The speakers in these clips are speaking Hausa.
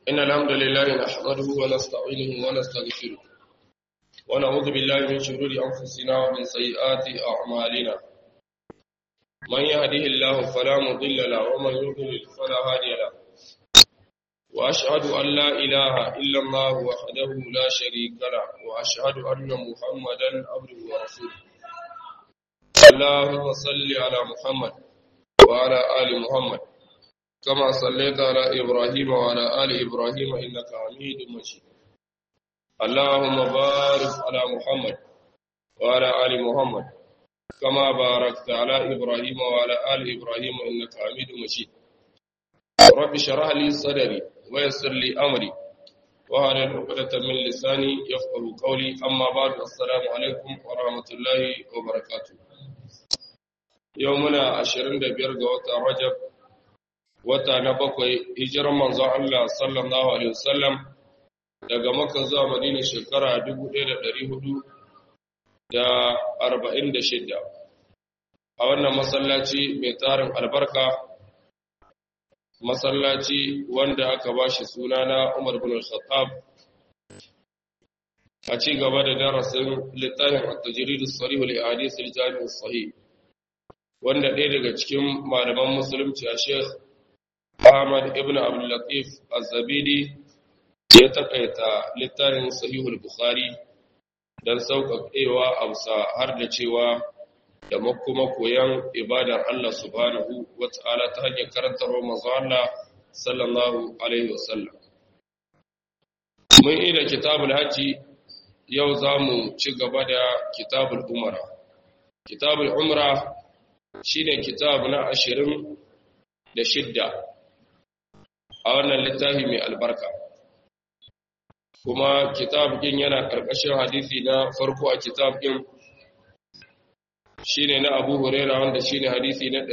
إن الحمد لله نحمده ونستعينه ونستغفره ونعوذ بالله من شرور أنفسنا ومن سيئات أعمالنا من يهده الله فلا مضل له ومن يضلل فلا هادي له وأشهد أن لا إله إلا الله وحده لا شريك له وأشهد أن محمدا عبده ورسوله اللهم صل على محمد وعلى آل محمد كما صليت على إبراهيم وعلى آل إبراهيم إنك حميد مجيد اللهم بارك على محمد وعلى آل محمد كما باركت على إبراهيم وعلى آل إبراهيم إنك حميد مجيد رب اشرح لي صدري ويسر لي أمري وهل عقدة من لساني يفقه قولي أما بعد السلام عليكم ورحمة الله وبركاته يومنا عشرين دبير قوة رجب wata na bakwai hijirar manzon Allah sallallahu alaihi wasallam daga Makka zuwa Madina shekara 1446 a wannan masallaci mai tarin albarka masallaci wanda aka bashi suna na Umar bin Khattab a ci gaba da darasin littafin at-tajrid as-sarih li ahadith al-jami' as-sahih wanda ɗaya daga cikin malaman musulunci a Sheikh Ahmad ibn Abdul Latif Az-Zabidi ya takaita littafin Sahihul Bukhari dan sauƙaƙewa amsa har da cewa da kuma koyan ibadar Allah subhanahu wata'ala ta hanyar karantar manzo Allah sallallahu alaihi wasallam mun yi da kitabul haji yau zamu ci gaba da kitabul umra kitabul umra shine kitab na ashirin da shidda a wannan littafi mai albarka kuma kitab din yana karkashin hadisi na farko a kitab din shine na Abu Huraira wanda shine hadisi na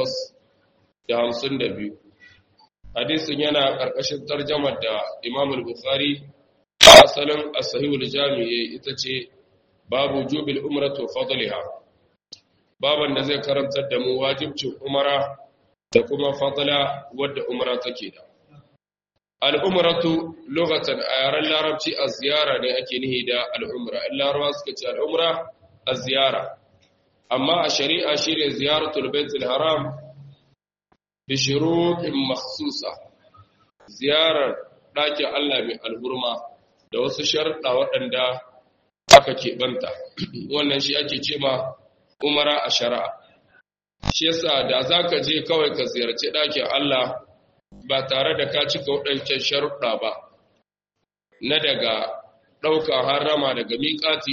852 hadisin yana karkashin tarjumar da Imam al-Bukhari asalin as-Sahih al-Jami' ita ce babu jubil umratu fadliha baban da zai karantar da mu wajibcin umara da kuma fadla wadda umara take da al'umratu lokacin a yaren larabci a ziyara ne ake nihi da al'umra in larabawa suka ce al'umra a ziyara amma a shari'a shi ne ziyaratul baitul haram bi shuruɗin makhsusa ziyarar ɗakin Allah mai alhurma da wasu sharɗa waɗanda aka keɓanta wannan shi ake ce ma umara a shari'a shi yasa da za ka je kawai ka ziyarci ɗakin Allah ba tare da ka cika waɗancan sharuɗa ba na daga ɗaukar harama daga miƙati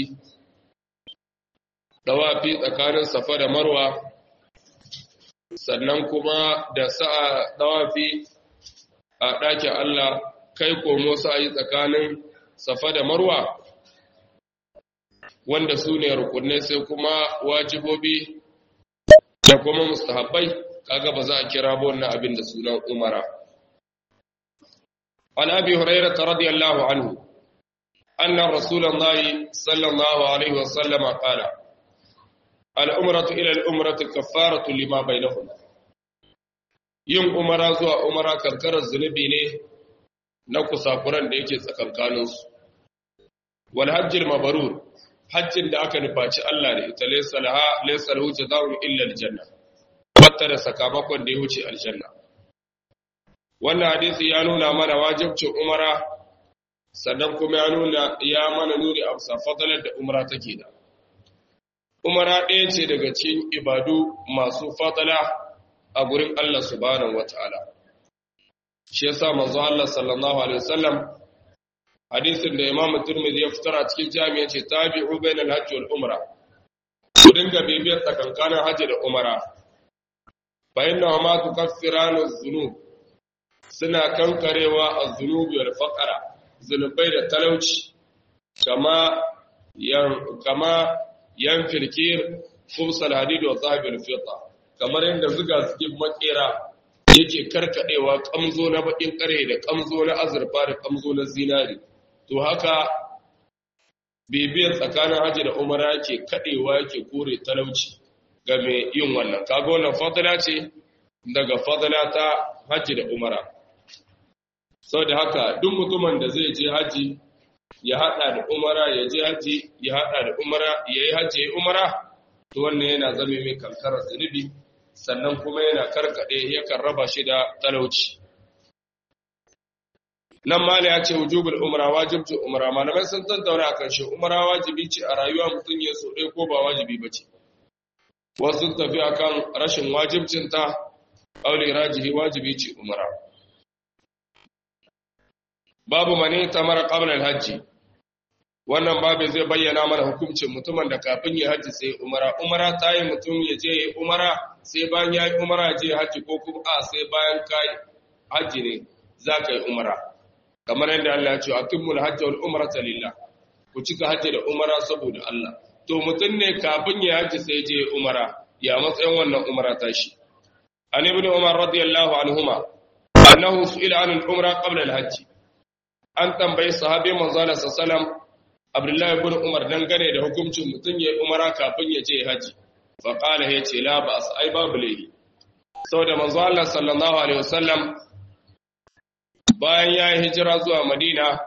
ɗawafi tsakanin safa da marwa sannan kuma da sa'a ɗawafi a ɗakin Allah kai komo sa'ayi tsakanin safa da marwa wanda su ne rukunai sai kuma wajibobi da kuma mustahabbai kaga ba za a kira ba wannan abin da sunan umara an abi hurairah radiyallahu anhu anna rasulullahi sallallahu alaihi wasallam qala al umratu ila al umrati kaffaratu lima bainahuma yin umara zuwa umara karkarar zunubi ne na kusakuran da yake tsakankanin su wal hajjil mabrur hajjin da aka nufaci Allah da ita laysa laha laysa lahu jazaa'un illa al janna bata da sakamakon da ya wuce aljanna wannan hadisi ya nuna mana wajibcin umara sannan kuma ya nuna ya mana nuni a bisa fadalar da umara take da umara ɗaya ce daga cikin ibadu masu fadala a gurin Allah subhanahu wataala shi yasa manzo Allah sallallahu alaihi wasallam hadisin da Imam Tirmidhi ya fitar a cikin jami'a ce tabi'u bainal hajji wal umra ku dinga bibiyar tsakankanin hajji da umara فإنه ما تكفران الذنوب suna kankarewa a zunubi wal faqara zunubai da talauci kama yan kama yan firkir khubsal hadid wa zahabil fita kamar yadda zuga zugin makera yake karkadewa kamzo na bakin kare da kamzo na azurfa da kamzo na zinari to haka bibiyar tsakanin haji da umara yake kadewa yake kore talauci ga mai yin wannan kaga wannan fadila ce daga fadila ta hajji da umara sau da haka duk mutumin da zai je haji ya haɗa da umara ya je haji ya haɗa da umara ya yi haji ya yi umara to wannan yana zame mai kankarar zunubi sannan kuma yana karkaɗe yakan raba shi da talauci nan mala ya ce wujubul umra wajibcin umra malamai sun tantauna akan shi umra wajibi ce a rayuwa mutum ya so ɗaya ko ba wajibi ba ce wasu tafi akan rashin wajibcin ta aure rajihi wajibi ce umra babu mani tamara qabla al-hajji wannan babu zai bayyana mana hukuncin mutumin da kafin ya haji sai umara umara ta yi mutum ya je ya umara sai bayan ya yi umara je haji ko kuma a sai bayan ka haji ne za ka yi umara kamar yadda Allah ya ce atimul hajji wal umrata lillah ku cika haji da umara saboda Allah to mutum ne kafin ya haji sai je umara ya matsayin wannan umara ta shi an ibn umar radiyallahu anhuma annahu su'ila an al-umra qabla al-hajj an tambayi sahabi manzo Allah sallallahu alaihi wasallam Abdullahi ibn Umar dangane da hukuncin mutum ya umara kafin ya je haji fa qala ya ce la ba'as ai babu laifi saboda manzo Allah sallallahu alaihi wasallam bayan ya yi hijira zuwa Madina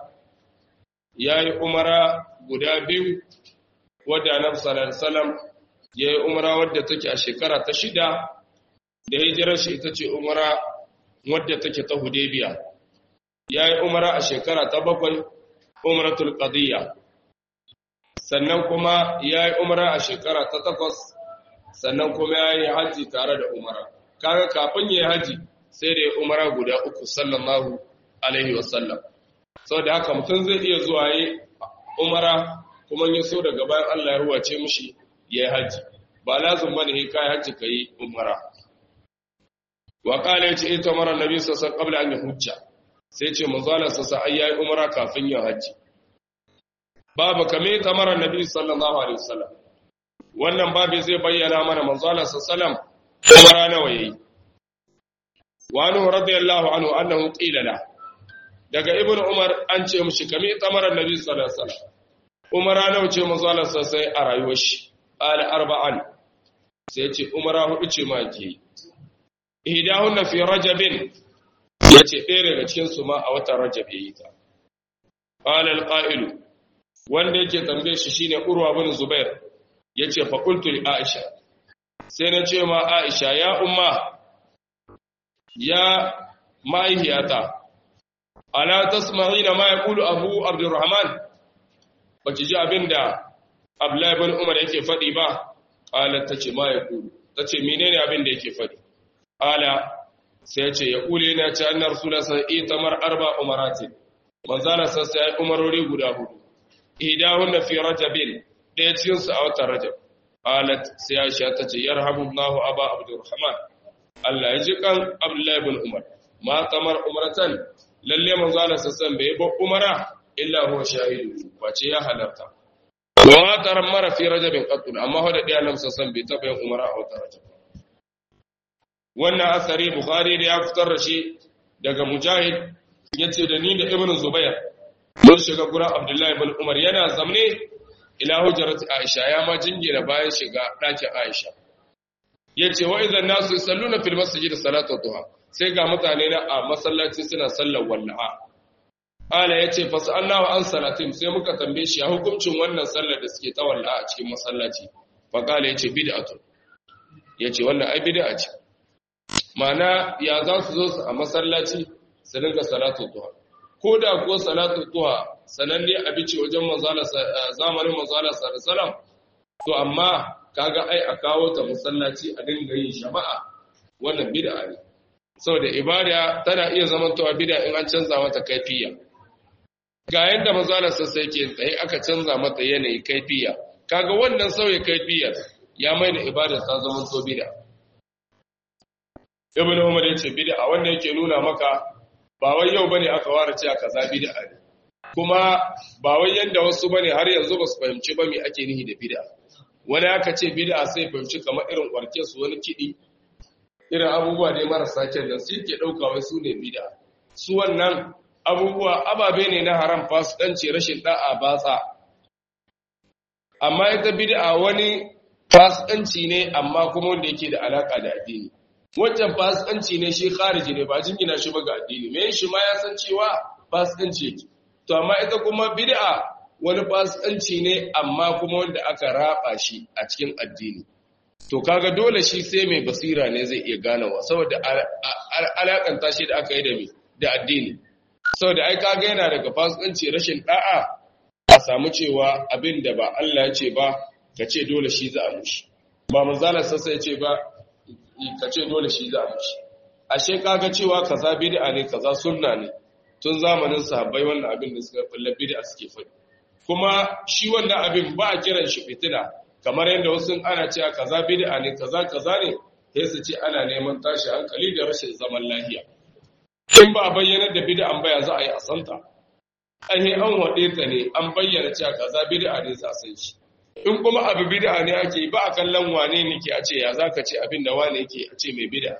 ya yi umara guda biyu wadda Annabi sallallahu alaihi wasallam ya yi umara wadda take a shekara ta shida da hijirar shi ita ce umara wadda take ta Hudaybiya ya yi umara a shekara ta bakwai umratul qadiyya sannan kuma ya yi umara a shekara ta takwas sannan kuma ya yi hajji tare da umara kaga kafin ya yi hajji sai da ya umara guda uku sallallahu alaihi wasallam sau da haka mutum zai iya zuwa yi umara kuma ya so daga bayan Allah ya ruwace mushi ya yi hajji ba lazim bane ne kai hajji ka yi umara wa qala yace ita mara nabi sallallahu alaihi wasallam qabla an yahujja sai ce manzo Allah sallallahu alaihi wasallam umara kafin ya hajji babu kame tamara nabi sallallahu alaihi wasallam wannan babu zai bayyana mana manzo Allah sallallahu alaihi wasallam umara nawa yayi wa anhu radiyallahu anhu annahu qila la daga ibnu umar an ce mushi kame tamara nabi sallallahu alaihi wasallam umara nawa ce manzo Allah sallallahu alaihi a rayuwar shi qala arba'an sai ce umara hudu ce ma ke ihdahunna fi rajabin yace ɗaya daga cikin su ma a watan rajab yayi ta qala al-qa'ilu wanda yake tambaye shi shine Urwa bin Zubair yace fa qultu li Aisha sai na ce ma Aisha ya umma ya maihiyata ala tasma'ina ma yaqulu Abu Abdurrahman bace ji abinda Abdullah ibn Umar yake fadi ba qalat tace ma yaqulu tace menene abinda yake fadi ala sai yace yaqulu yana ce annar rasulullah sallallahu alaihi wasallam tamar arba umaratin manzala sai umarori guda hudu idahunna fi rajabin ɗaya cikin su a watan rajab qalat sai aisha tace yarhamullahu aba abdurrahman Allah ya ji kan abdullahi ibn umar ma tamar umratan lalle manzo Allah sassan bai ba umara illa huwa shahidu wace ya halarta wa ma tarammara fi rajabin qatun amma hoda ɗaya lam sassan bai taba yin umara a watan rajab wannan asari bukhari da ya fitar da shi daga mujahid yace da ni da ibnu zubair mun shiga gurin Abdullahi bin Umar yana zamne ila hujjarati Aisha ya ma jingina bayan shiga ɗakin Aisha yace wa idan nasu salluna fil masjid salatu duha sai ga mutane na a masallaci suna sallar wallaha ala yace fasallahu an salatin sai muka tambaye shi a hukuncin wannan sallar da suke ta wallaha a cikin masallaci fa kala yace bid'atu yace wannan ai bid'a ce ma'ana ya za su zo su a masallaci su dinga salatu duha ko da ko salatu tuha sananne abici wajen manzala zamanin manzala sallallahu to amma kaga ai a kawo ta musallaci a dinga yin jama'a wannan bid'a ne saboda ibada tana iya zamantowa bid'a in an canza mata kaifiya ga yanda manzala sai ke tsaye aka canza mata yanayi kaifiya kaga wannan sauye kaifiyar ya mai da ibada ta zama to bid'a ibnu umar yace bid'a wanda yake nuna maka ba wai yau bane aka ware cewa kaza bid'a ne kuma ba wai yanda wasu bane har yanzu ba su fahimci ba me ake nihi da bid'a wani aka ce bid'a sai fahimci kamar irin warke su wani kidi irin abubuwa ne marasa kyan nan su ke dauka wai su ne bid'a su wannan abubuwa ababe ne na haram fasikanci rashin da'a batsa amma ita bid'a wani fasikanci ne amma kuma wanda yake da alaka da addini wancan fasikanci ne shi khariji ne ba jingina shi ba ga addini me shi ma ya san cewa fasikanci yake to amma ita kuma bid'a wani fasikanci ne amma kuma wanda aka raba shi a cikin addini to kaga dole shi sai mai basira ne zai iya ganawa saboda alakanta shi da aka yi da da addini saboda ai kaga yana daga fasikanci rashin da'a a samu cewa abin da ba Allah ya ce ba ka ce dole shi za a mushi ba manzalar sassa ya ce ba ka ce dole shi za a mushi ashe kaga cewa kaza bid'a ne kaza sunna ne tun zamanin sahabbai wannan abin da suka fulla bid'a suke faɗi kuma shi wannan abin ba a kiran shi fitina kamar yadda wasu ana cewa kaza bid'a ne kaza kaza ne sai su ce ana neman tashi hankali da rashin zaman lafiya in ba a bayyana da bid'an ba ya za a yi a santa ai an wade ta ne an bayyana cewa kaza bid'a ne za san shi in kuma abu bid'a ne ake ba a kallon wane ne ke a ce ya zaka ce abin da wane yake a ce mai bid'a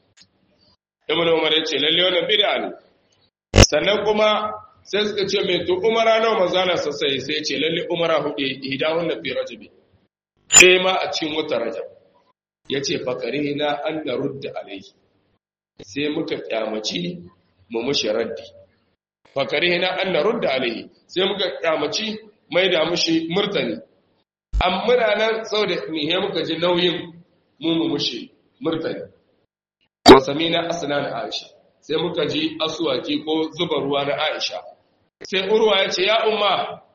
ibn umar ya ce lalle wannan bid'a ne sannan kuma sai suka ce mai to umara nawa manzala sassai sai ce lalle umara hudu hidahun na fi rajabi sai ma a cikin wata rajab ya ce fakare na an na rudda alaihi sai muka kyamaci mu mushi raddi fakare na an na rudda alaihi sai muka kyamaci mai da mushi murtani an muna nan sau da nihe muka ji nauyin mu mu mushi murtani wasami na asina aisha sai muka ji asuwaki ko zuba ruwa na aisha sai urwa ya ce ya umma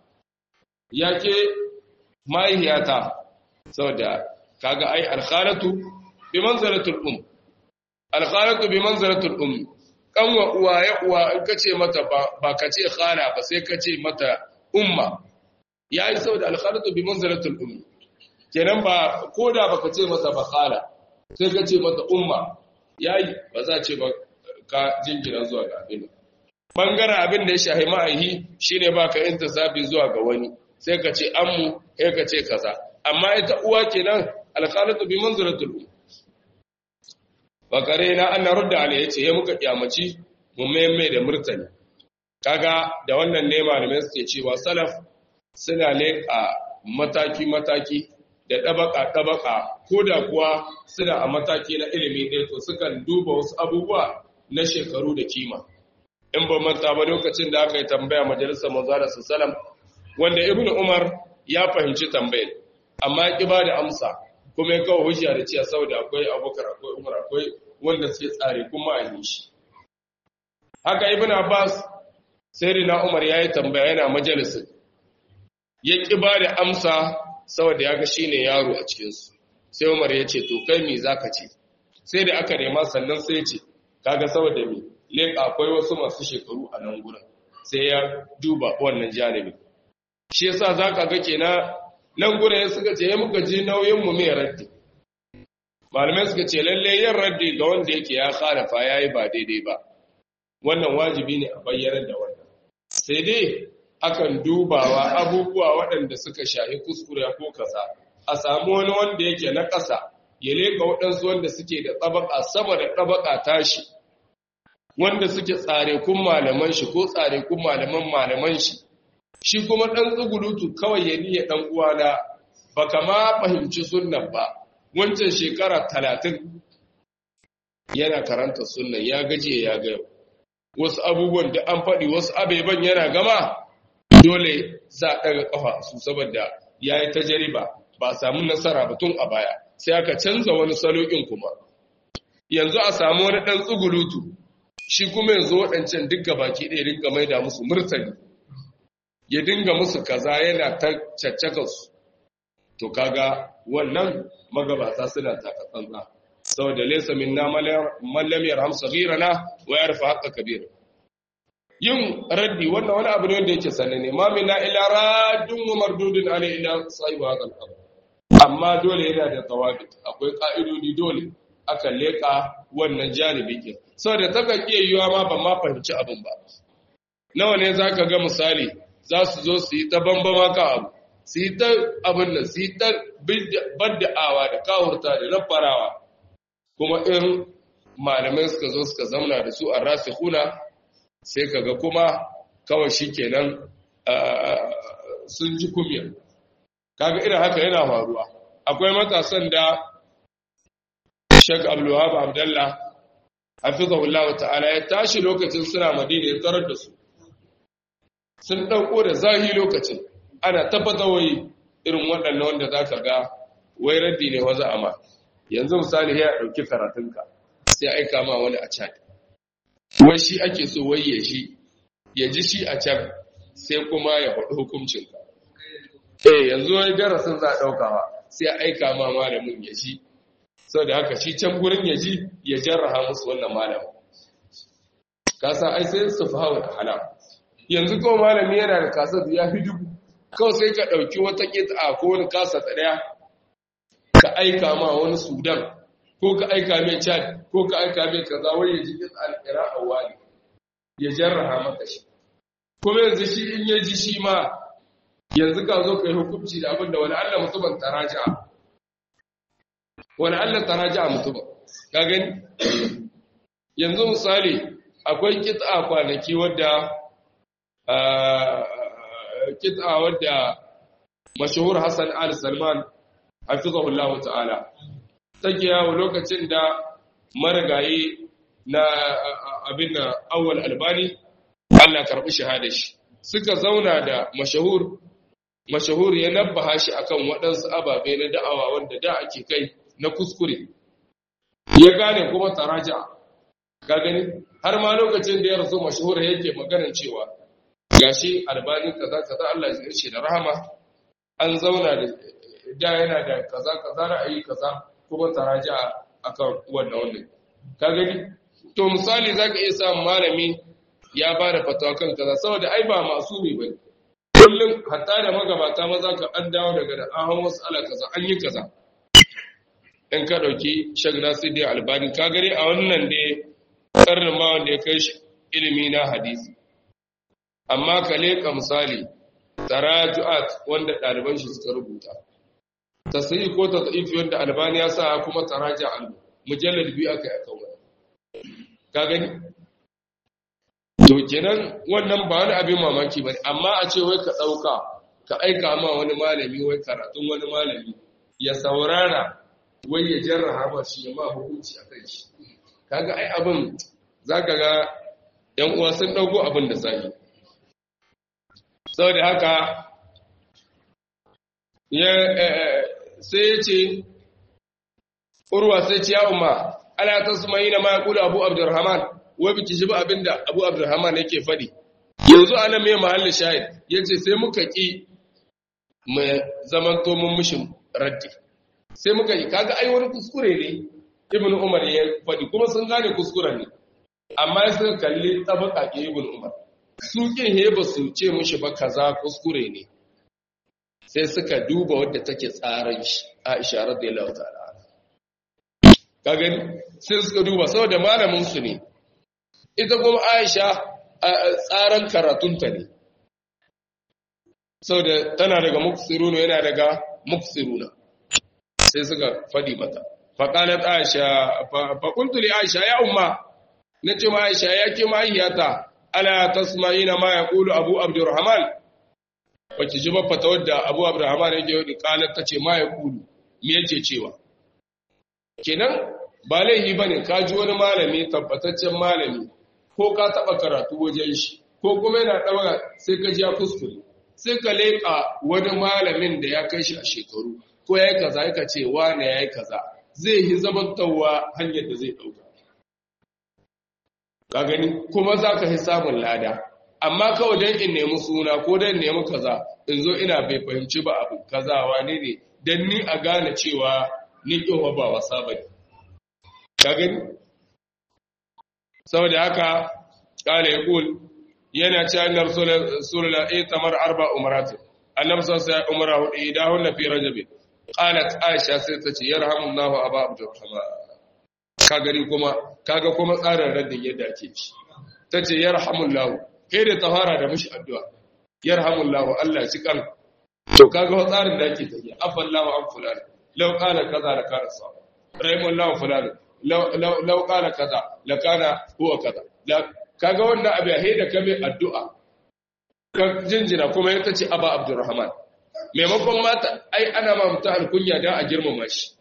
ya ke mahaihiyata saboda kaga ai alkhalatu bi manzaratul um alkhalatu bi manzaratul um kanwa uwa ya uwa in kace mata ba kace khala ba sai kace mata umma yayi saboda alkhalatu bi manzaratul um kenan ba koda baka ce mata ba khala sai kace mata umma yayi ba za ce ba ka jingina zuwa ga abin bangaren abin da ya shahi ma'aihi shine baka intisabi zuwa ga wani sai ka ce ammu sai ka ce kaza amma ita uwa kenan alqalatu bi manziratul um wa karena an rudda alai yace ya muka kiyamaci mu memme da murtani kaga da wannan ne malamai suke cewa salaf suna leƙa mataki mataki da tabaka tabaka koda kuwa suna a mataki na ilimi ɗaya to sukan duba wasu abubuwa na shekaru da kima in ba manta ba lokacin da aka yi tambaya majalisar manzara sallam wanda ibnu umar ya fahimci tambayar amma ya ba da amsa kuma ya kawo hujja da cewa saboda akwai abubakar akwai umar akwai wanda suke tsare kuma a yi shi haka ibn abbas sai na umar ya yi tambaya yana majalisin ya ƙi ba da amsa saboda ya ga shi ne yaro a cikinsu sai umar ya ce to kai me za ka ce sai da aka nema sannan sai ce kaga saboda me leƙa akwai wasu masu shekaru a nan gurin sai ya duba wannan janibi shi yasa za ka ga kenan nan gurin suka ce ya muka ji nauyin mu mai raddi malamai suka ce lalle yin raddi ga wanda yake ya khalafa yayi ba daidai ba wannan wajibi ne a bayyana da wannan sai dai akan dubawa abubuwa waɗanda suka shahi kuskure ko kaza a samu wani wanda yake na ƙasa ya leka waɗansu wanda suke da tsabaka sama da tsabaka tashi wanda suke tsare kun malaman shi ko tsare kun malaman malaman shi shi kuma ɗan tsugulutu kawai ya niya ɗan uwana ba kama fahimci sunnan ba wancan shekara talatin yana karanta sunnan ya gaje ya ga wasu abubuwan da an faɗi wasu abeban yana gama dole za a ɗaga ƙafa su saboda ya yi ta jariba ba a samu nasara ba tun a baya sai aka canza wani salo'in kuma yanzu a samu wani ɗan tsugulutu shi kuma yanzu waɗancan duk baki ɗaya rinka maida musu murtani ya dinga musu kaza yana ta caccaka su to kaga wannan magabata suna takatsantsa saboda laysa minna man lam yarham saghirana wa yarfa haqqa kabira yin raddi wannan wani abu ne wanda yake sanane ma minna ila raddun wa mardudun alai ila sahibi hadal amr amma dole yana da tawabit akwai ka'idodi dole aka leka wannan janibi ke saboda takan iya yiwa ma ba ma fahimci abin ba nawa ne zaka ga misali za su zo su yi ta bambama ka abu su yi ta abin nan su yi ta badda'awa da kawurta da nafarawa kuma in malamai suka zo suka zamna da su a rasu huna sai kaga kuma kawai shi kenan sun ji kumiyar kaga irin haka yana faruwa akwai matasan da Sheikh Abdul Wahab Abdullah hafizahullah ta'ala ya tashi lokacin suna Madina ya tarar da su sun dauko da zahi lokacin ana tabbata wai irin waɗannan wanda zaka ga wai raddi ne waza amma yanzu misali ya dauki karatunka sai aika ma wani a chat wai shi ake so wai ya shi ya ji shi a can sai kuma ya faɗi hukuncinka eh yanzu wani darasin za a ɗaukawa sai a aika ma malamin ya shi sau da haka shi can gurin ya ji ya jarraha musu wannan malamin kasa ai sai su fi hawa da hala yanzu kawai malami yana da kasar ya fi dubu kawai sai ka ɗauki wata ƙita ko wani kasa ɗaya ka aika ma wani sudan ko ka aika mai chad ko ka aika mai kaza wai ya ji ƙita alƙira a wani ya jarraha maka shi kuma yanzu shi in ya ji shi ma yanzu ka zo ka yi hukunci da abin da wani allah mutumin taraja wani allah taraja mutumin ka gani yanzu misali akwai kit'a kwanaki wadda kit'a wadda mashahur hassan al-salman hafizahullahu ta'ala take yawo lokacin da marigayi na abin da awwal albani Allah karɓi shahada shi suka zauna da mashahur mashahur ya nabbaha shi akan waɗansu ababe na da'awa wanda da ake kai na kuskure ya gane kuma taraja ka gani har ma lokacin da ya rasu mashahur yake maganar cewa gashi albani kaza kaza Allah ya ce da rahama an zauna da da yana da kaza kaza ra'ayi kaza kuma taraja akan wannan wannan ka gani to misali zaka iya samun malami ya ba da fatawa kan kaza saboda ai ba masumi bane kullum hatta da magabata maza ka an dawo daga da ahon wasu ala kaza an yi kaza in ka dauki shag nasidi albani ka gare a wannan da karnin ma wanda ya kai shi ilimi na hadisi amma ka leka misali taraju'at wanda ɗaliban shi suka rubuta tasiri ko tasaifi wanda albani ya sa kuma taraja al mujallad biyu aka yi akan wani ka gani to kenan wannan ba wani abin mamaki ba amma a ce wai ka ɗauka ka aika ma wani malami wai karatun wani malami ya saurara wai ya jarraha ba shi ya ma hukunci a kai shi kaga ai abin za ka ga ‘yan uwa sun ɗauko abin da sahi saboda haka sai ya ce urwa sai ce ya umma ana ta su mai na ma kula abu abdurrahman wai biki shi ba abin da abu abdurrahman yake faɗi yanzu ana mai mahallin shahid ya ce sai muka ƙi mai zaman mun mishin raddi sai muka yi kaga ai wani kuskure ne ibn umar ya faɗi kuma sun gane kuskuren ne amma ya suka kalli tabaka ke ibn umar su kin he ba su ce mushi ba kaza kuskure ne sai suka duba wadda take tsaran shi Aisha radiyallahu ta'ala ka gani sai suka duba saboda malamin su ne ita kuma Aisha tsaran karatunta ne saboda tana daga muksiruna yana daga muksiruna sai suka fadi mata faƙalat aisha faƙuntu li aisha ya umma na ce ma aisha ya ke mahaiyata ala tasma'ina ma ya ƙulu abu abdurrahman wacce ji ba fata wadda abu abdurrahman yake yau ƙalat ta ce ma ya ƙulu me yake cewa kenan ba laihi ba ne ka ji wani malami tabbataccen malami ko ka taɓa karatu wajen shi ko kuma yana ɗaura sai ka ji ya kuskure sai ka leƙa wani malamin da ya kai shi a shekaru ko ya yi kaza ya ce wane ya yi kaza zai yi zamantawa hanyar da zai ɗauka. Ka gani, kuma za ka yi samun lada, amma kawai don in nemi suna ko don nemi kaza, in zo ina bai fahimci ba abu kaza wane ne, don ni a gane cewa ni ƙofa ba wasa ba ne. Ka gani? Saboda haka, ƙala ya ƙul, yana ce annar sulula ɗaya tamar arba umaratu, annabi sassa ya umara hudu idahun na fi rajabin. qalat aisha sai ta ce yarhamullahu aba abdurrahman ka gari kuma kaga kuma tsarin raddin yadda ake ci tace yarhamullahu kai da tafara da mishi addu'a yarhamullahu Allah shi kan to kaga wa tsarin da ake tafiya afallahu an fulan law qala kaza la kana sa rahimullahu fulan law law law qala kaza la kana huwa kaza kaga wannan abu ya da kame addu'a ka jinjina kuma ita ce aba abdurrahman maimakon mata ai ana ma mutu alkunya don a girmama shi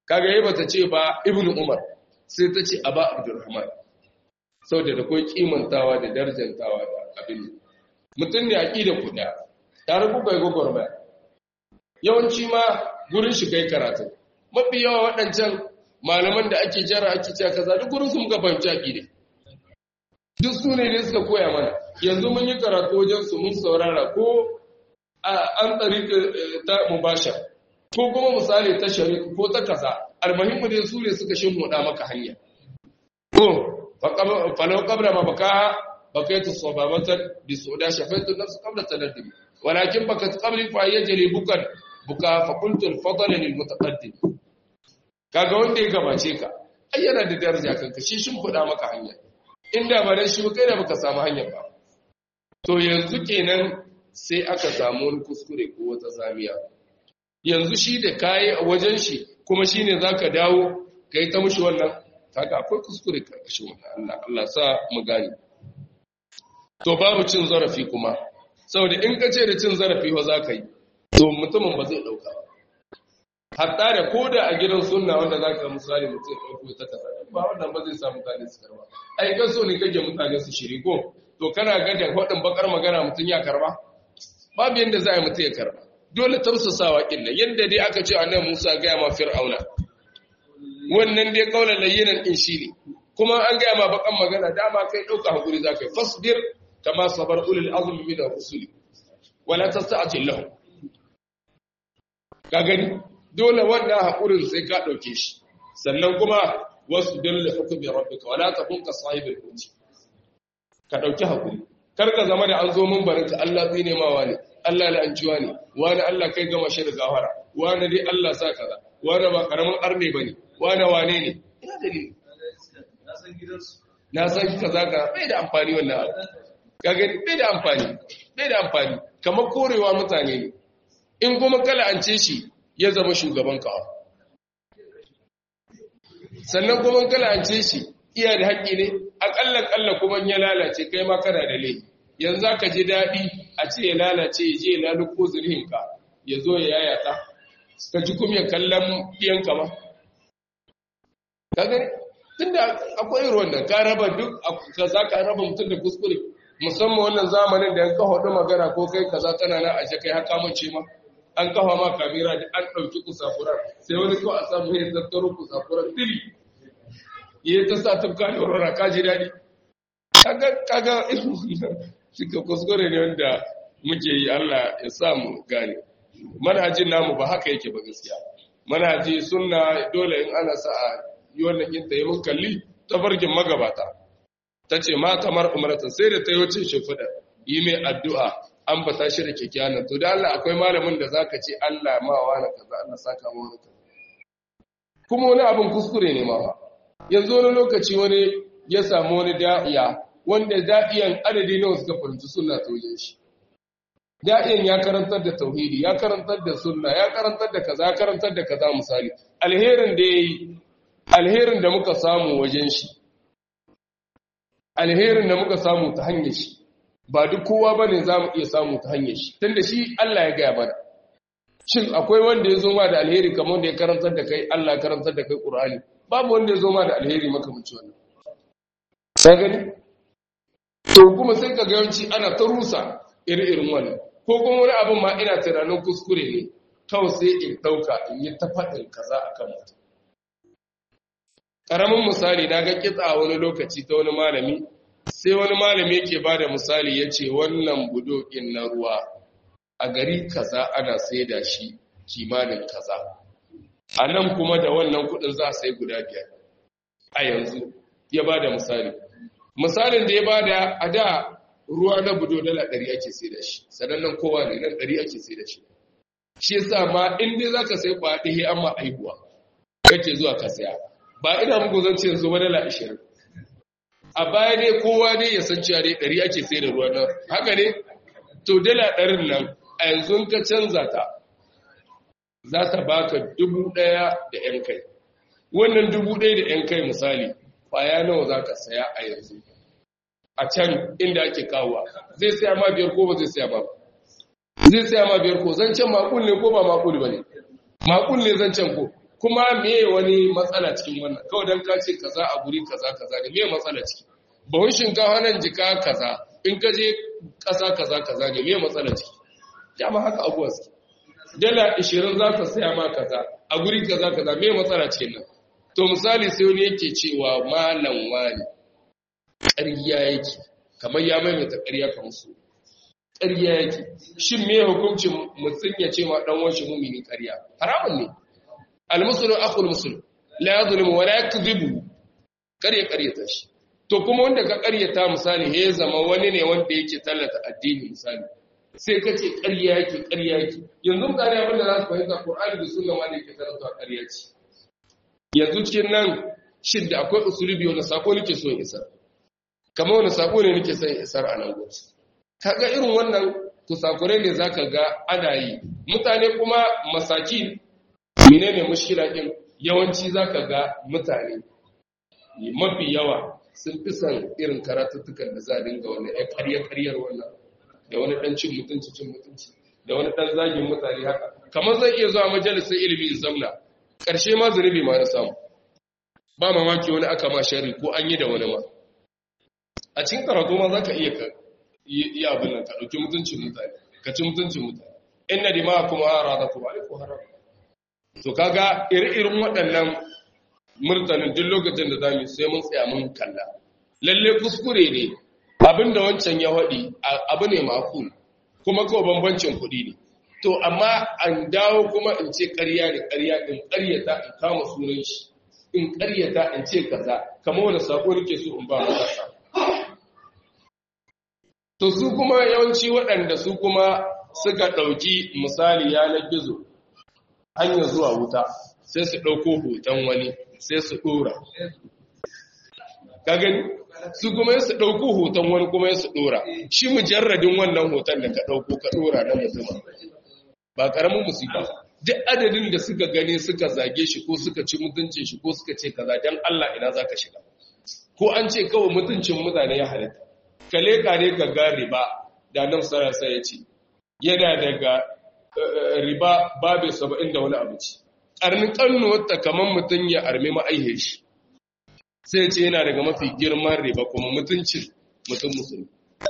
kaga yayi bata ce ba ibnu umar sai ta ce aba abdurrahman saboda da kai kimantawa da darjantawa da abin mutum ne aqida kuda tare ku bai gogor ba yawanci ma gurin shi kai karatu mafi yawa waɗancan malaman da ake jara ake cewa kaza duk gurin su muka fahimci aqida duk su ne suka koya mana yanzu mun yi karatu wajen su mun saurara ko an tsari ta mubashar ko kuma misali ta shari ko ta kaza almuhimmu dai su ne suka shimmuda maka hanya ko falau qabla ma baka bakaitu sababatan bi suda shafaitu nafs qabla tanaddum walakin bakat qabli fa yajri bukan buka fa qultu al fadl lil mutaqaddim kaga wanda ya gabace ka ai yana da daraja kanka shi shimfuda maka hanya inda ba dan shi kai da baka samu hanyar ba to yanzu kenan sai aka samu wani kuskure ko wata zamiya yanzu shi da kayi a wajen shi kuma shi ne za ka dawo ka yi ta mushi wannan kaga akwai kuskure karkashin wannan Allah Allah sa mu gani to babu cin zarafi kuma saboda in ka ce da cin zarafi wa za ka yi to mutumin ba zai ɗauka hatta da ko da a gidan sunna wanda za ka misali mutum ɗauko ta kasa ba wannan ba zai sa mutane su karba ai kan so ne kake mutane su shiri ko to kana ga da faɗin bakar magana mutum ya karba babu yadda za a yi mutum ya karba dole tausasawa ƙilla yadda dai aka ce annabi Musa gaya ma Fir'auna wannan dai kaulan layyinan din shi ne kuma an gaya ma bakan magana dama kai dauka hakuri zakai fasbir kama sabar ulul azmi min ar-rusuli wala tasta'til lahum ka gani dole wannan hakurin sai ka dauke shi sannan kuma wasu dalla hukmi rabbika wala takun ka sahibul huti ka dauki hakuri kar ka zama da an zo mun barinka Allah zai nema wani Allah la'anciwa ne wani Allah kai gama shi da gawara wani dai Allah sa kaza wani ba karamin arne bane wani wane ne ina dalili na san kaza ka bai da amfani wannan abu ka gani bai da amfani bai da amfani kamar korewa mutane ne in kuma kala an ce shi ya zama shugaban ka sannan kuma kala an ce shi iya da haƙƙi ne aƙalla ƙalla kuma ya lalace kai ma kana da laifi yanzu ka ji daɗi a ce ya lalace ya je ya laluko zurihinka ya zo ya yayata ka ji kuma ya kallon ɗiyanka ma ka gani tun da akwai irin wannan ka raba duk ka za ka raba mutum da kuskure musamman wannan zamanin da an kawo ɗin magana ko kai kaza tana na aje kai haka mace ma an kawo ma kamera da an ɗauki kusafurar sai wani kawai a samu ya tattaro kusafurar dili ya ta sa tufka da rora ka ji daɗi kaga kaga suka kuskure ne wanda muke yi Allah ya sa mu gane manhajin namu ba haka yake ba gaskiya manhaji sunna dole in ana sa a yi wannan kinta yi mun kalli tafarkin magabata ta ce ma kamar umaratan sai da ta yi wacin shimfiɗa yi mai addu'a an ba ta shi da kyakkyawan to da Allah akwai malamin da zaka ce Allah ma wa na kaza Allah saka mu wani kaza kuma wani abin kuskure ne ma yanzu wani lokaci wani ya samu wani da'iya wanda da'iyan adadi nawa suka fahimci sunna ta wajen shi da'iyan ya karantar da tauhidi ya karantar da sunna ya karantar da kaza ya karantar da kaza misali alherin da yayi alherin da muka samu wajen shi alherin da muka samu ta hanyar shi ba duk kowa bane zamu iya samu ta hanyar shi tunda shi Allah ya gaya mana shin akwai wanda ya zo ma da alheri kamar wanda ya karantar da kai Allah ya karantar da kai Qur'ani babu wanda ya zo ma da alheri makamancin wannan ka gani to kuma sai ka ga yawanci ana ta rusa iri-irin wannan ko kuma wani abin ma ina tunanin kuskure ne kawai sai in ɗauka in yi ta faɗin kaza a kan mutum ƙaramin misali na ga kitsa wani lokaci ta wani malami sai wani malami yake ba da misali ya ce wannan budokin na ruwa a gari kaza ana sai da shi kimanin kaza a nan kuma da wannan kudin za a sai guda biyar a yanzu ya ba da misali misalin da ya ba da a da ruwa na budo dala ɗari ake sai da shi sanannan kowa ne nan ɗari ake sai da shi shi yasa ma in dai za ka sai kwaɗe he amma aihuwa kake zuwa ka saya ba ina muku zan ce yanzu ba dala ashirin a baya dai kowa dai ya san cewa dai ɗari ake sai da ruwa nan haka ne to dala ɗarin nan a yanzu ka canza ta za ta baka dubu ɗaya da ‘yan kai wannan dubu ɗaya da ‘yan kai misali kwaya nawa za ka saya a yanzu a can inda ake kawowa zai saya ma biyar ko ba zai saya ba zai saya ma biyar ko zancen makul ne ko ba makul ba ne makul ne zancen ko kuma me wani matsala cikin wannan kawai dan ka ce kaza a guri kaza kaza ne me matsala ciki bahun shinkafa nan jika kaza in ka je ƙasa kaza kaza ne me matsala ciki dama haka abuwa su dala 20 za ka saya ma kaza a guri kaza kaza me matsala cikin nan to misali sai wani yake cewa malam wani ƙarya yake kamar ya maimaita ƙarya kan su ƙarya yake shin me hukuncin mutum ya ce ma dan wanshi mumini ƙarya haramun ne almuslimu akhul muslim la yadhlimu wa la yakdhibu ƙarya ƙaryata shi to kuma wanda ka ƙaryata misali ya zama wani ne wanda yake tallata addini misali sai ka ce ƙarya yake ƙarya yake yanzu mutane abin da za su fahimta Qur'ani da Sunna ma ne ke karanta ƙarya ce yanzu cikin nan shin da akwai usulubi wanda sako nake so in isar kamar wani sako ne nake son isar a nan gobe kaga irin wannan kusakurai ne zaka ga ana yi mutane kuma masaki menene mushkila din yawanci zaka ga mutane mafi yawa sun fi son irin karatuttukan da za a dinga wani ya karya karyar wannan da wani dan cin mutunci cin mutunci da wani dan zagin mutane haka kamar zai iya zuwa majalisar ilimi in zamna ƙarshe ma zunubi ma na samu ba mamaki wani aka ma shari ko an yi da wani ma a cikin karatu ma za ka iya ka yi abin nan ka ɗauki mutuncin mutane ka ci mutuncin mutane inna dima kuma ara da kuma alaikum haram to kaga iri-irin waɗannan murtanin duk lokacin da zamu sai mun tsaya mun kalla lalle kuskure ne abinda wancan ya waɗi abu ne makul kuma kawai bambancin kuɗi ne to amma an dawo kuma in ce ƙarya ne ƙarya in ƙaryata in kama sunan shi in ƙaryata in ce kaza kamar wani sako nake so in ba matasa to su kuma yawanci waɗanda su kuma suka ɗauki misali yanar gizo hanyar zuwa wuta sai su ɗauko hoton wani sai su ɗora gani su kuma su ɗauko hoton wani kuma su ɗora shi mujarradin wannan hoton da ka ɗauko ka ɗora na mutum ba ƙaramin musiba duk adadin da suka gani suka zage shi ko suka ci mutuncin shi ko suka ce kaza dan Allah ina zaka shiga ko an ce kawai mutuncin mutane ya halitta ka leka ne ka ga riba da nan sarasa ya ce yana daga riba babu saba'in da wani abu ce ƙarnin ƙannuwarta kamar mutum ya armi ma'aihe shi sai ce yana daga mafi girman riba kuma mutuncin mutum musulmi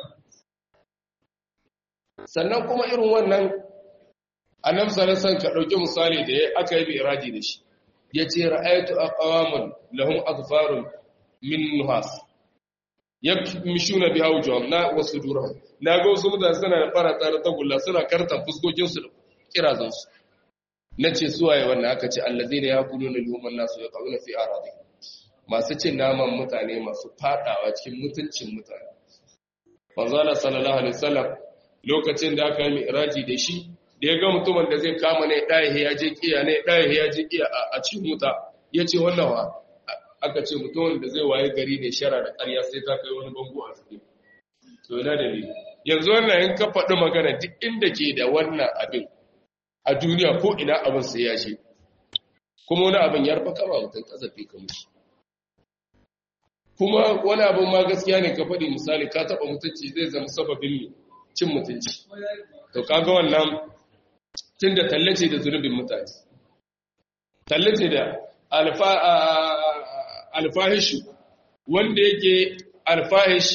sannan kuma irin wannan annab sarasan ka ɗauki misali da ya aka yi iradi da shi ya ce ra'ayatu aqwamun lahum azfarun min nuhas yamshuna biha wujuhum na wasu durhum na ga wasu mutane suna da fara tsara tagulla suna kartan fuskokin su da kirazan su nace su waye wannan aka ce allazina yaquluna luman nasu yaquluna fi aradi masu cin naman mutane masu fadawa cikin mutuncin mutane manzo Allah sallallahu alaihi wasallam lokacin da aka yi mi'raji da shi da ya ga mutumin da zai kama ne ɗaya ya je kiya ne ɗaya ya je kiya a cikin wuta ya ce wannan wa aka ce mutumin da zai waye gari ne shara da ƙarya sai ta kai wani bango a cikin to yana da yanzu wannan in ka faɗi magana duk inda ke da wannan abin a duniya ko ina abin sai ya ce kuma wani abin ya rufa kama mutum kasafi ka mushi kuma wani abin ma gaskiya ne ka faɗi misali ka taɓa mutunci zai zama sababin cin mutunci to kaga wannan tun da tallace da zunubin mutane tallace da alfahishu wanda yake alfahish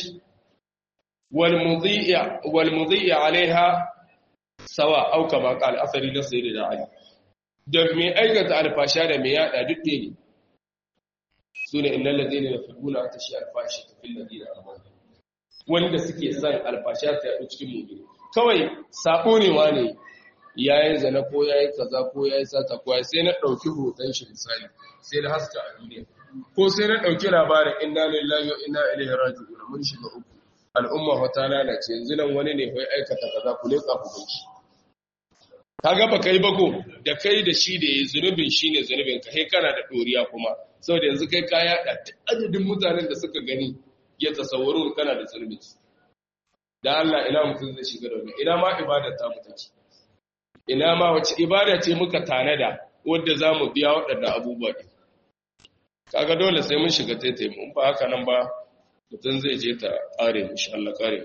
walmudhi'a alaiha sawa au kama qal asari da sayyid da ali da me aikata alfasha da me yada duk ne sune innal ladina yafquna tashi alfashi fil ladina amanu wanda suke son alfasha ta yadu cikin mu'mini kawai sabo ne wane yayin zana ko yayi kaza ko yayi sata ko yayi sai na dauki hoton shi misali sai na haska a duniya ko sai na dauki labarin inna lillahi wa inna ilaihi raji'un mun shiga uku al'umma fa ta lalace yanzu nan wani ne fa aikata kaza ku leka ku ganki kaga ba kai bago da kai da shi da yayi zunubin shine zunubin ka kai kana da doriya kuma saboda yanzu kai ka yada adadin mutanen da suka gani ya tasawwaru kana da zunubin da Allah ina mutum zai shiga da wani ina ma ibadar ta mu take ina ma wace ibada ce muka tanada wadda za mu biya waɗannan abubuwa ɗin kaga dole sai mun shiga taitai mun ba haka nan ba mutum zai je ta ƙare mu insha Allah ƙare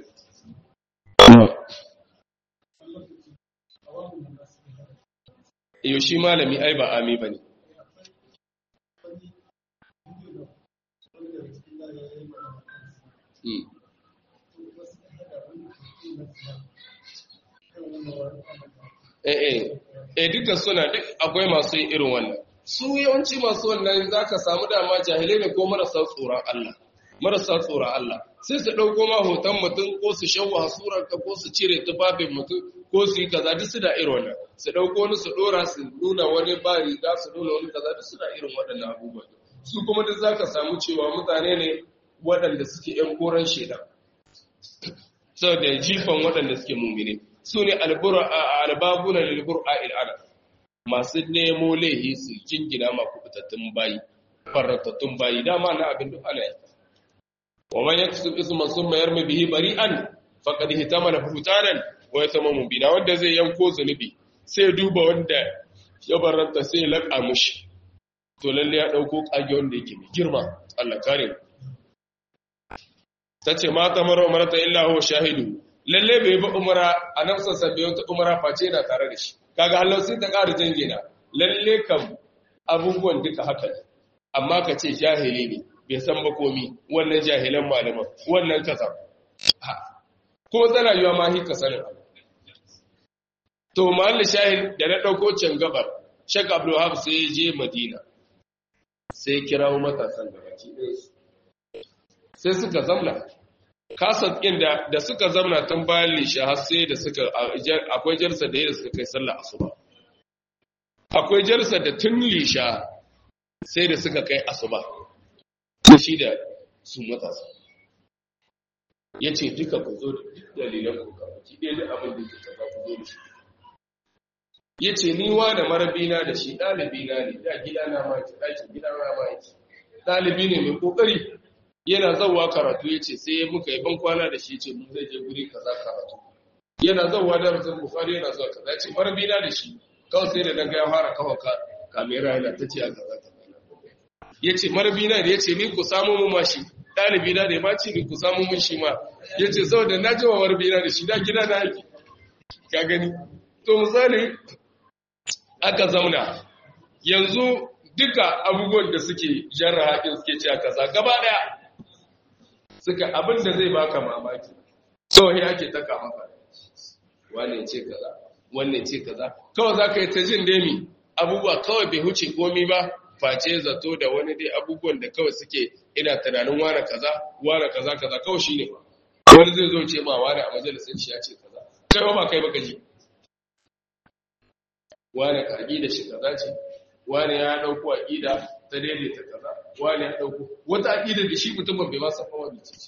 mu shi malami ai ba ami bane eh eh duka suna duk akwai masu yin irin wannan su yawanci masu wannan zaka samu dama jahilai ne ko marasa tsoron Allah marasa tsoron Allah sai su dauko ma hoton mutum ko su shawwa surar ka ko su cire tufafin mutum ko su yi kaza duk su da irin wannan su dauko wani su dora su nuna wani ba riga su nuna wani kaza duk su da irin waɗannan abubuwan su kuma duk zaka samu cewa mutane ne waɗanda suke ‘yan koren shaidan, sau da jifan waɗanda suke mummine, su ne albabuna lilbur a il'ana, masu nemo laihi su jingina ma kubutattun bayi, faratattun bayi, dama na abin duk ana yi. Wa man ya kusa isu masu mayar mai bihi bari an faƙad hitama na hutanen wa ya sama mumbina, wanda zai yanko zunubi, sai duba wanda ya baranta sai ya laƙa mushi. To lalle ya ɗauko ƙage wanda yake mai girma, Allah kare mu. ta ce mata mara umarta illa huwa shahidu lalle bai bi umara a nan sassa bai wata umara face na tare da shi kaga hallau sai ta ƙara jangina lalle kam abubuwan duka haka ne amma ka ce jahili ne bai san ba komi wannan jahilan malaman wannan kaza kuma tana yiwa ma hika sanin abu to mahallin shahid da na ɗauko can gabar shek abdulhab sai ya je madina sai kirawo matasan da baki ɗaya sai suka zamna kasar ɗin da suka zamna tun bayan lisha har sai da suka akwai jarsa da yadda suka kai sallah asuba akwai jarsa da tun lisha sai da suka kai asuba ko shi da su matasa ya ce duka ku zo da dalilan ku ka ki ɗaya da abin da ke tafa ku zo da shi ya ce ni wa da marabina da shi ɗalibina ne da gidana ma ki ɗakin gidana ma ki ɗalibi ne mai ƙoƙari yana zauwa karatu ya ce sai muka yi ban kwana da shi ce mun zai je guri kaza karatu yana zauwa da rasul bukhari yana zuwa kaza ce marbina da shi kawai sai da daga ya fara kawo ka kamera yana ta ce a kaza ta ya ce marbina da ya ce ni ku samu mu mashi ɗalibi na da ma ce ni ku samu mun shi ma ya ce saboda na ji wa marbina da shi da gida na aiki ka gani to misali aka zauna yanzu duka abubuwan da suke jarra haƙin suke ce a kaza gaba ɗaya suka abin da zai baka mamaki kawai ake taka maka wane ce kaza wanne ce kaza kawai za ka yi ta jin demi abubuwa kawai bai huce komi ba face zato da wani dai abubuwan da kawai suke ina tunanin wane kaza wane kaza kaza kawai shi ne wani zai zo ce ma wane a majalisar shi ya ce kaza kai ba kai baka ji wane ka da shi kaza ce wane ya dauko aqida ta daidaita kaza wane ya dauko wata aqida da shi mutumin bai ma san fa wani ce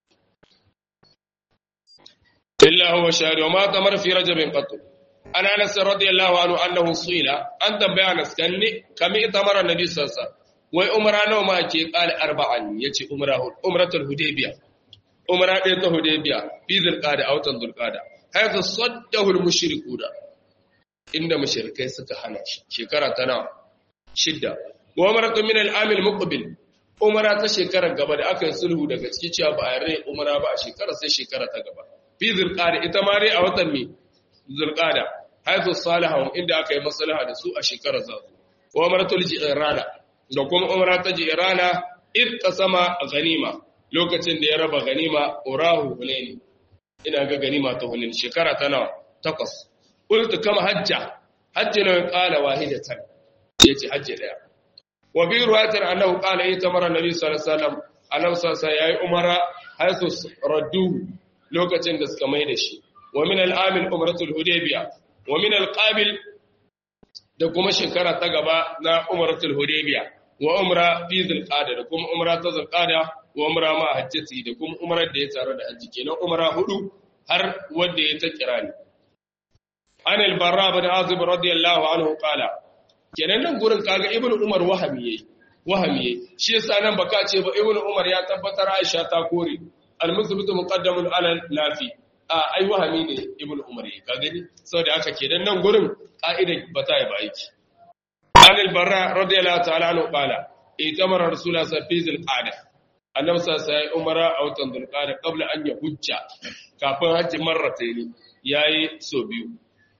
illa huwa shari wa ma tamar fi rajab qat ana anas radiyallahu anhu annahu suila an tambaya anas kanni kami tamara nabi sallallahu alaihi wai umra nawa ma ke qala arba'an yace umra umratul hudaybiya umra ɗaya ta hudaybiya fi zulqada a watan zulqada haythu saddahu al mushrikuna inda mushrikai suka hana shi shekara ta nawa shidda wa umratu min al-am al-muqbil umra ta shekarar gaba da aka yi sulhu daga ciki cewa ba a rai umra ba a shekara sai shekara ta gaba fi zulqada ita ma dai a watan mi zulqada haythu salihun inda aka yi maslaha da su a shekarar zazu wa umratul jirana da kuma umra ta jirana id qasama ganima lokacin da ya raba ganima urahu hunaini ina ga ganima ta hunaini shekara ta nawa takwas qultu kama hajja hajji ne qala wahidatan yace hajji daya wa bi ruwayatin annahu qala itamara nabi sallallahu alaihi wasallam annabi sallallahu alaihi yayi umara haythu raddu lokacin da suka mai da shi wa min al-amil umratul hudaybiya wa min al-qabil da kuma shekara ta gaba na umratul hudaybiya wa umra fi zulqada da kuma umra ta zulqada wa umra ma hajjati da kuma umrar da ya tsara da hajji kenan umra hudu har wanda ya ta kirani an al-barra bin azib radiyallahu anhu qala kenan nan gurin kaga ibnu umar wahami yayi wahami yayi shi yasa nan baka ce ba ibnu umar ya tabbatar aisha ta kore al-musbitu muqaddamun ala nafi a ai wahami ne ibnu umar yayi ka gani saboda haka kenan nan gurin ka'ida ba ta yi ba aiki an al-barra radiyallahu ta'ala anhu qala itamara rasulullah sallallahu alaihi wasallam annabi sallallahu alaihi umara a watan dhulqa'da qabla an ya hujja kafin hajji marratayn yayi so biyu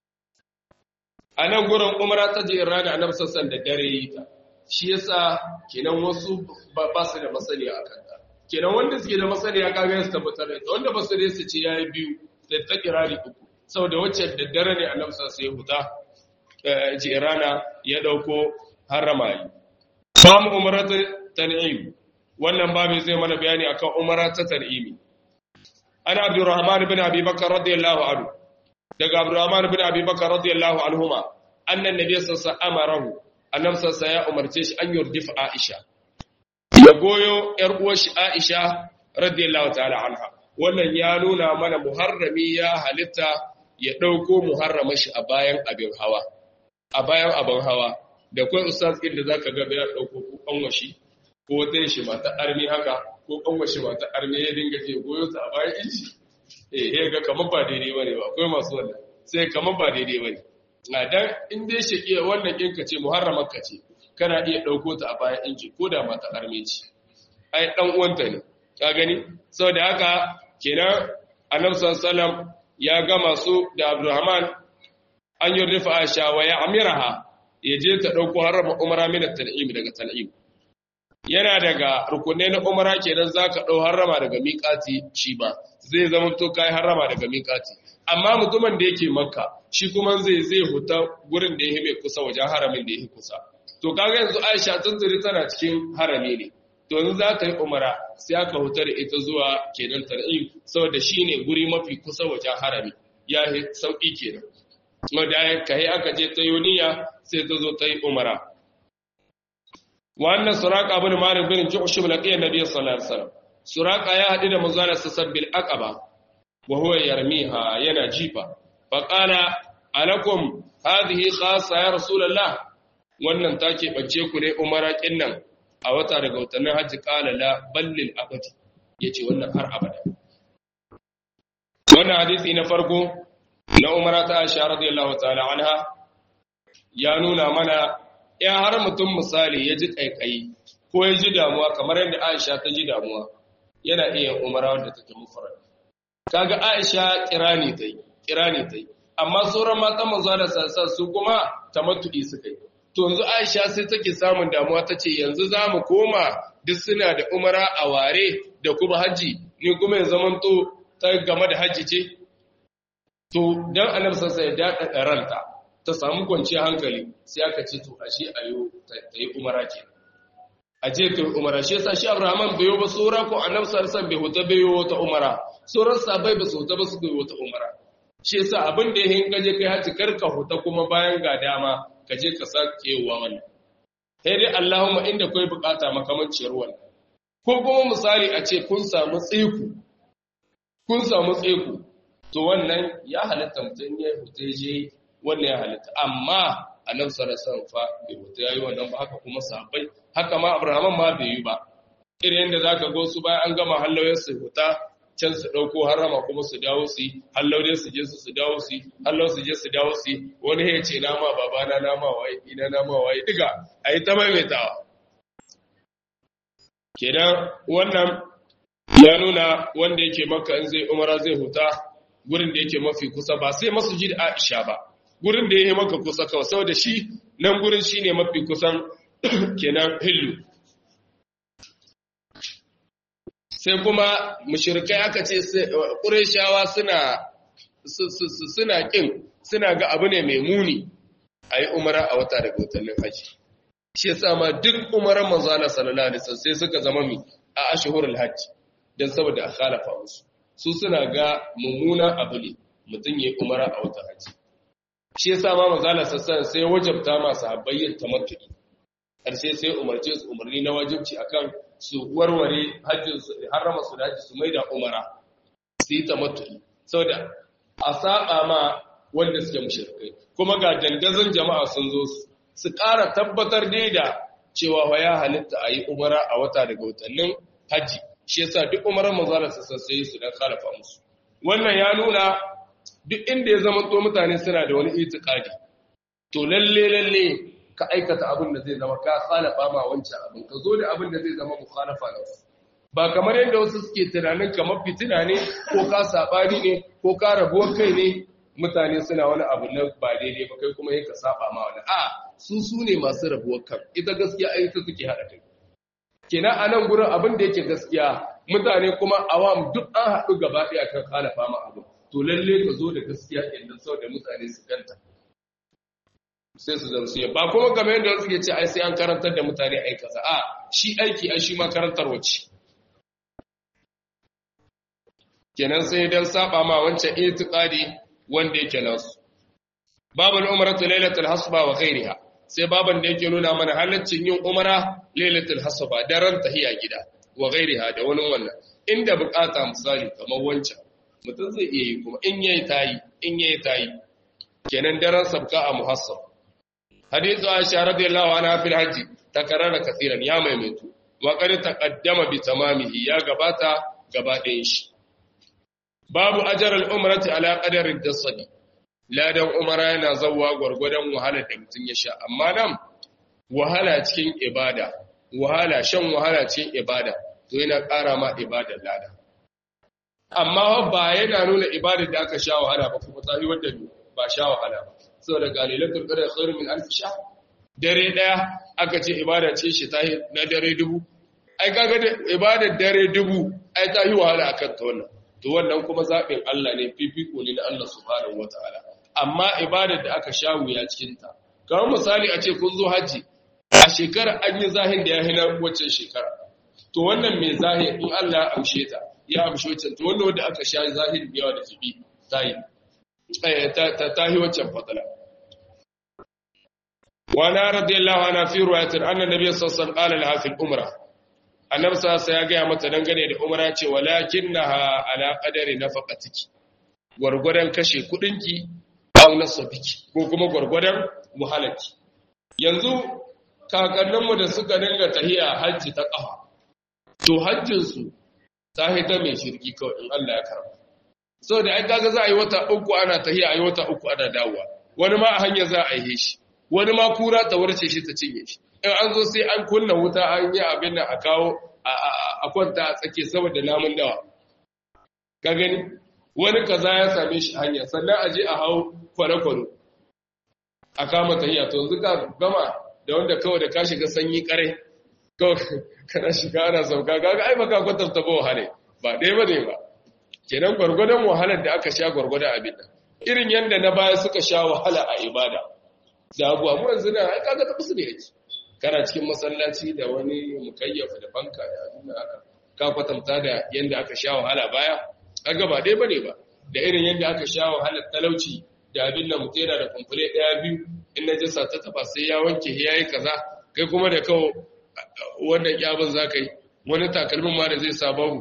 a nan gurin umara ta je rana annabi sassan da dare yi ta shi yasa kenan wasu ba su da masani a kanta kenan wanda suke da masaniya kaga su tabbatar da ita wanda ba su da su ce yayi biyu da ta kirari uku saboda wacce da dare ne annabi sai ya huta jirana ya dauko harama yi samu umratu tan'im wannan babu zai mana bayani akan umara ta tan'imi ana abdurrahman ibn abi bakr radiyallahu anhu daga abdurrahman ibn abi bakr radiyallahu anhuma annan nabiy sallallahu alaihi wasallam amarahu annabi sallallahu ya umarce shi an yurdif aisha ya goyo ‘yar uwarshi Aisha radiyallahu ta'ala anha. Wannan ya nuna mana muharrami ya halitta ya ɗauko muharrama shi a bayan abin hawa. A bayan abin hawa, da kwai ustaz ɗin da za ka gaba ya ɗauko ko ƙanwashi, ko wata shi mata armi haka, ko ƙanwashi mata armi ya dinga ke goyo ta a bayan inci. Eh, ya ga kamar ba daidai ba ne ba, akwai masu wannan, sai kamar ba daidai ba ne. Na dan in dai shi wannan ɗinka ce muharramar ka ce, kana iya ɗauko ta a bayan inji ko da mata armeci ai ɗan uwanta ne ka gani sau da haka kenan annabi sallallahu ya gama su da abdurrahman an yi rufa aisha wa ya amiraha ya je ta ɗauko harama umara min tan'im daga tan'im yana daga rukunai na umara kenan zaka ɗau harama daga miƙati shi ba zai zama to kai harama daga miƙati amma mutumin da yake makka shi kuma zai zai huta gurin da yake mai kusa wajen haramin da yake kusa to kaga yanzu Aisha tunturi tana cikin harami ne to yanzu za ta yi umara sai aka hutar ita zuwa kenan tar'im saboda shine guri mafi kusa wajen harami ya yi sauki kenan wanda ya kai aka je ta yoniya sai ta zo ta yi umara wannan suraka ibn malik bin ju'shum laqiya nabiy sallallahu alaihi wasallam suraka ya hadu da manzo sallallahu bil aqaba wa huwa yarmiha yana jifa fa qala alakum hadhihi khassa ya rasulullah wannan ta keɓance ku ne umara nan a wata daga watannin hajji ƙala la ballin abadi ya ce wannan har abada wannan hadisi na farko na umara ta aisha radiyallahu ta'ala anha ya nuna mana ya har mutum misali ya ji ƙaiƙayi ko ya ji damuwa kamar yadda aisha ta ji damuwa yana iya umara wadda take mufarar kaga aisha kirani ta yi kirani ta yi amma sauran matan manzo da sassa su kuma tamattu'i suka yi to yanzu Aisha sai take samun damuwa ta ce yanzu za mu koma duk suna da umara a ware da kuma hajji ni kuma ya zaman to ta game da hajji ce to dan annabi sassa ya daɗa ranta ta samu kwanciyar hankali sai aka ce to ashe ayo ta yi umara ke aje ta yi umara shi yasa shi Abraham bai yi ba sura ko annabi sallallahu bai huta bai yi wata umara sauran sabai ba su huta ba su bai wata umara shi yasa abin da ya hinka je kai hajji karka huta kuma bayan ga dama ka je ka sake wa wannan sai dai Allahumma inda kai bukata makamanciyar wannan ko kuma misali a ce kun samu tsiku kun samu tsiku to wannan ya halitta mutum ya huta je wannan ya halitta amma annabi sallallahu alaihi wasallam fa bai huta yayi wannan ba haka kuma sahabbai haka ma Abraham ma bai yi ba irin yadda zaka go su bayan an gama hallawar su huta can su ɗauko harama kuma su dawo su yi hallau dai su je su su dawo su yi hallau su je su dawo su yi wani ya ce nama babana nama waye ina nama waye diga a yi ta maimaitawa kenan wannan ya nuna wanda yake maka in zai umara zai huta gurin da yake mafi kusa ba sai masujid Aisha ba gurin da yake maka kusa kawai saboda shi nan gurin shine mafi kusan kenan hillu sai kuma mushrikai aka ce ƙureshawa suna suna ƙin suna ga abu ne mai muni a yi umara a wata daga watannin haji shi yasa ma duk umaran manzo Allah sallallahu alaihi wasallam sai suka zama mi a ashhurul hajji dan saboda a khalafa musu su suna ga mummuna abu ne mutum yayi umara a wata haji shi yasa ma manzo Allah sallallahu sai wajabta ma sahabbai yin tamattu'i karshe sai umarce su umarni na wajibci akan su warware hajjin su harama su da hajji su maida umara su yi tamattu'i saboda a saba ma wanda suke mushrikai kuma ga dandazon jama'a sun zo su ƙara tabbatar dai da cewa wa ya halitta a yi umara a wata daga watannin hajji shi yasa duk umarar manzalar su sassaye su dan khalafa musu wannan ya nuna duk inda ya zama to mutane suna da wani itikadi to lalle lalle ka aikata abin da zai zama ka khalafa ma wancan abin ka zo da abin da zai zama mukhalafa na wasu ba kamar yadda wasu suke tunanin kamar fitina ne ko ka sabani ne ko ka rabuwar kai ne mutane suna wani abu na ba daidai ba kai kuma ka saba ma wani a su su ne masu rabuwar kan ita gaskiya ai ta suke hada kai kenan a nan gurin abin da yake gaskiya mutane kuma awam duk an haɗu gaba ɗaya kan halafa ma abu to lalle ka zo da gaskiya inda sau da mutane su ganta sai su zarsu ba kuma game yadda wasu ke ce ai sai an karantar da mutane ai kaza a shi aiki ai shi ma karantar wacce kenan sai dan saba ma wancan itiqadi wanda yake nasu babul umratu lailatul hasba wa ghairiha sai baban da yake nuna mana halaccin yin umara lailatul hasba daren tahiya gida wa ghairiha da wani wannan inda bukata misali kamar wancan mutum zai iya yi kuma in yayi tayi in yayi tayi kenan daren sabka a muhassab hadithu aisha radiyallahu anha fil hajji takarrara kaseeran ya maimaitu wa qad taqaddama bi tamamihi ya gabata gaba ɗayan shi babu ajar al-umrati ala qadari dasadi ladan umara yana zawwa gwargwadon wahala da mutum ya sha amma nan wahala cikin ibada wahala shan wahala cikin ibada to yana ƙara ma ibadar lada amma ba yana nuna ibadar da aka sha wahala ba kuma tafi wadda ba sha wahala ba saboda galilatul qadar khairu min alf sha dare daya aka ce ibada ce shi ta na dare dubu ai kaga ibadar dare dubu ai ta yi wahala akan ta wannan to wannan kuma zaɓin Allah ne fifiko ne na Allah subhanahu wataala amma ibadar da aka sha wuya cikin ta kamar misali a ce kun zo haji a shekara an yi zahin da ya hina waccan shekara to wannan mai zahir in Allah ya amshe ta ya amshe waccan to wannan wanda aka sha zahir da yawa da jibi ta yi ta ta yi waccan fadala wa na radiyallahu anha fi riwayatin anna nabiy sallallahu alaihi wasallam qala laha fil umrah annabi sa ya gaya mata dangane da umra ce walakinnaha ala qadari nafaqatiki gurgurdan kashe kudinki aw nasabiki ko kuma gurgurdan muhalaki yanzu kakanninmu da suka dinga tahiya hajji ta kafa to hajjin su ta hita mai shirki kawai in Allah ya karba saboda ai kaga za a yi wata uku ana tahiya a yi wata uku ana dawowa wani ma a hanya za a yi shi wani ma kura ta warce shi ta cinye shi in an zo sai an kunna wuta an yi abin da a kawo a kwanta a tsake saboda namun dawa ka gani wani kaza ya same shi hanya sannan a je a hau kwale-kwale a kama tahiya to yanzu ka gama da wanda kawai da ka shiga sanyi kare kawai kana shiga ana sauka kaga ai baka kwatanta ba wahala ba ɗaya ba ne ba kenan gwargwadon wahalar da aka sha gwargwadon abin nan irin yadda na baya suka sha wahala a ibada da abuwa mu yanzu na ai kaga ta musu ne yake kana cikin masallaci da wani mukayyafa da banka da abin aka ka kwatanta da yanda aka sha wahala baya kaga ba dai bane ba da irin yanda aka sha wahalar talauci da abin nan mutera da kumfule daya biyu in najasa ta taba sai ya wanke ya yi kaza kai kuma da kawo wannan kyabin zaka yi wani takalmin ma da zai sa babu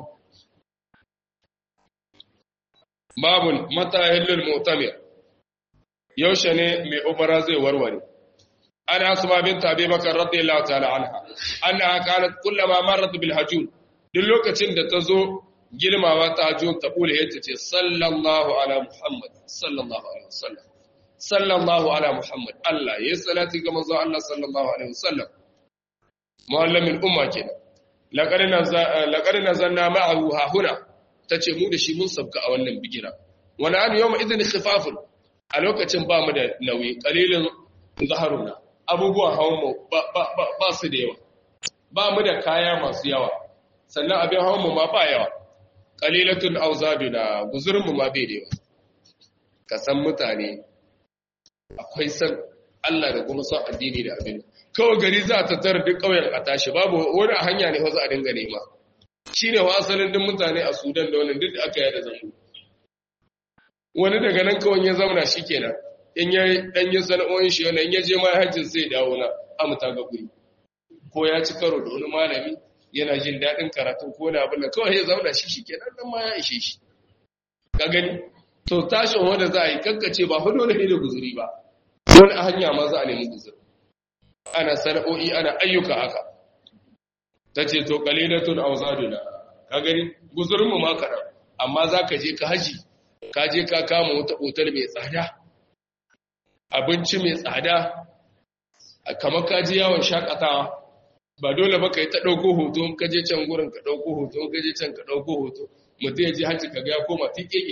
babun mata hillul mu'tamir yaushe ne mai umara zai warware ana asma bint abi bakar radiyallahu ta'ala anha annaha kanat kullama marrat bil hajun duk lokacin da ta zo girmawa ta hajun ta kula yace ce sallallahu ala muhammad sallallahu alaihi wasallam sallallahu ala muhammad Allah ya salati ga manzo Allah sallallahu alaihi wasallam muallamin umma kenan laqad laqad nazanna ma'ahu ha huna tace mu da shi mun sabka a wannan bigira wani an yawma idin khifafun a lokacin ba mu da nauyi kalilin zaharuna abubuwan hawanmu ba su da yawa ba mu da kaya masu yawa sannan abin hawanmu ma ba yawa kalilatun auzabina guzurinmu ma bai da yawa ka san mutane akwai san Allah da kuma son addini da abin kawai gari za ta tara duk ƙauyen a tashi babu wani a hanya ne wasu a dinga nema shi ne wa asalin duk mutane a sudan da wani duk da aka yada zango wani daga nan kawai ya zauna shi kenan in ya dan yi sana'o'in shi wannan in ya je ma hajjin sai dawo na amuta ga guri ko ya ci karo da wani malami yana jin daɗin karatu ko na abin da kawai ya zauna shi shi kenan nan ma ya ishe shi ka gani to tashin wanda za a yi kankace ba hudu ne da guzuri ba wani a hanya ma za a nemi guzuri ana sana'o'i ana ayyuka haka ta ce to kalilatun auzaduna ka gani guzurinmu ma kaɗan amma za ka je ka haji ka je ka kama wata otal mai tsada abinci mai tsada kamar ka je yawon shakatawa ba dole ba ka yi ta ɗauko hoto ka je can gurin ka ɗauko hoto ka je can ka ɗauko hoto mutum ya je hajji ka ga ya koma tiƙeƙe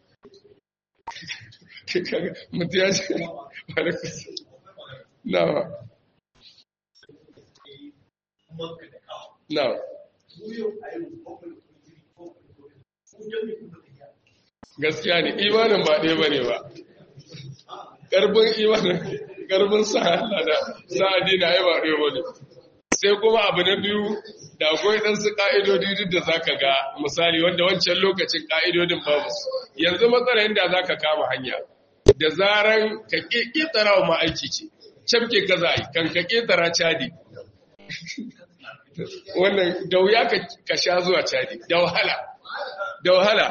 mutum ya ce na na gaskiya ne imanin ba ɗaya bane ba ƙarfin imanin ƙarfin sa Allah da sa addini ai ba ɗaya bane sai kuma abu na biyu da akwai ɗan su ƙa'idodi duk da zaka ga misali wanda wancan lokacin ƙa'idodin babu su yanzu matsala inda zaka kama hanya da zaran ka ƙetara wa ma'aiki ce cafke ka za yi kan ka ƙetara cadi wannan da wuya ka sha zuwa cadi da wahala da wahala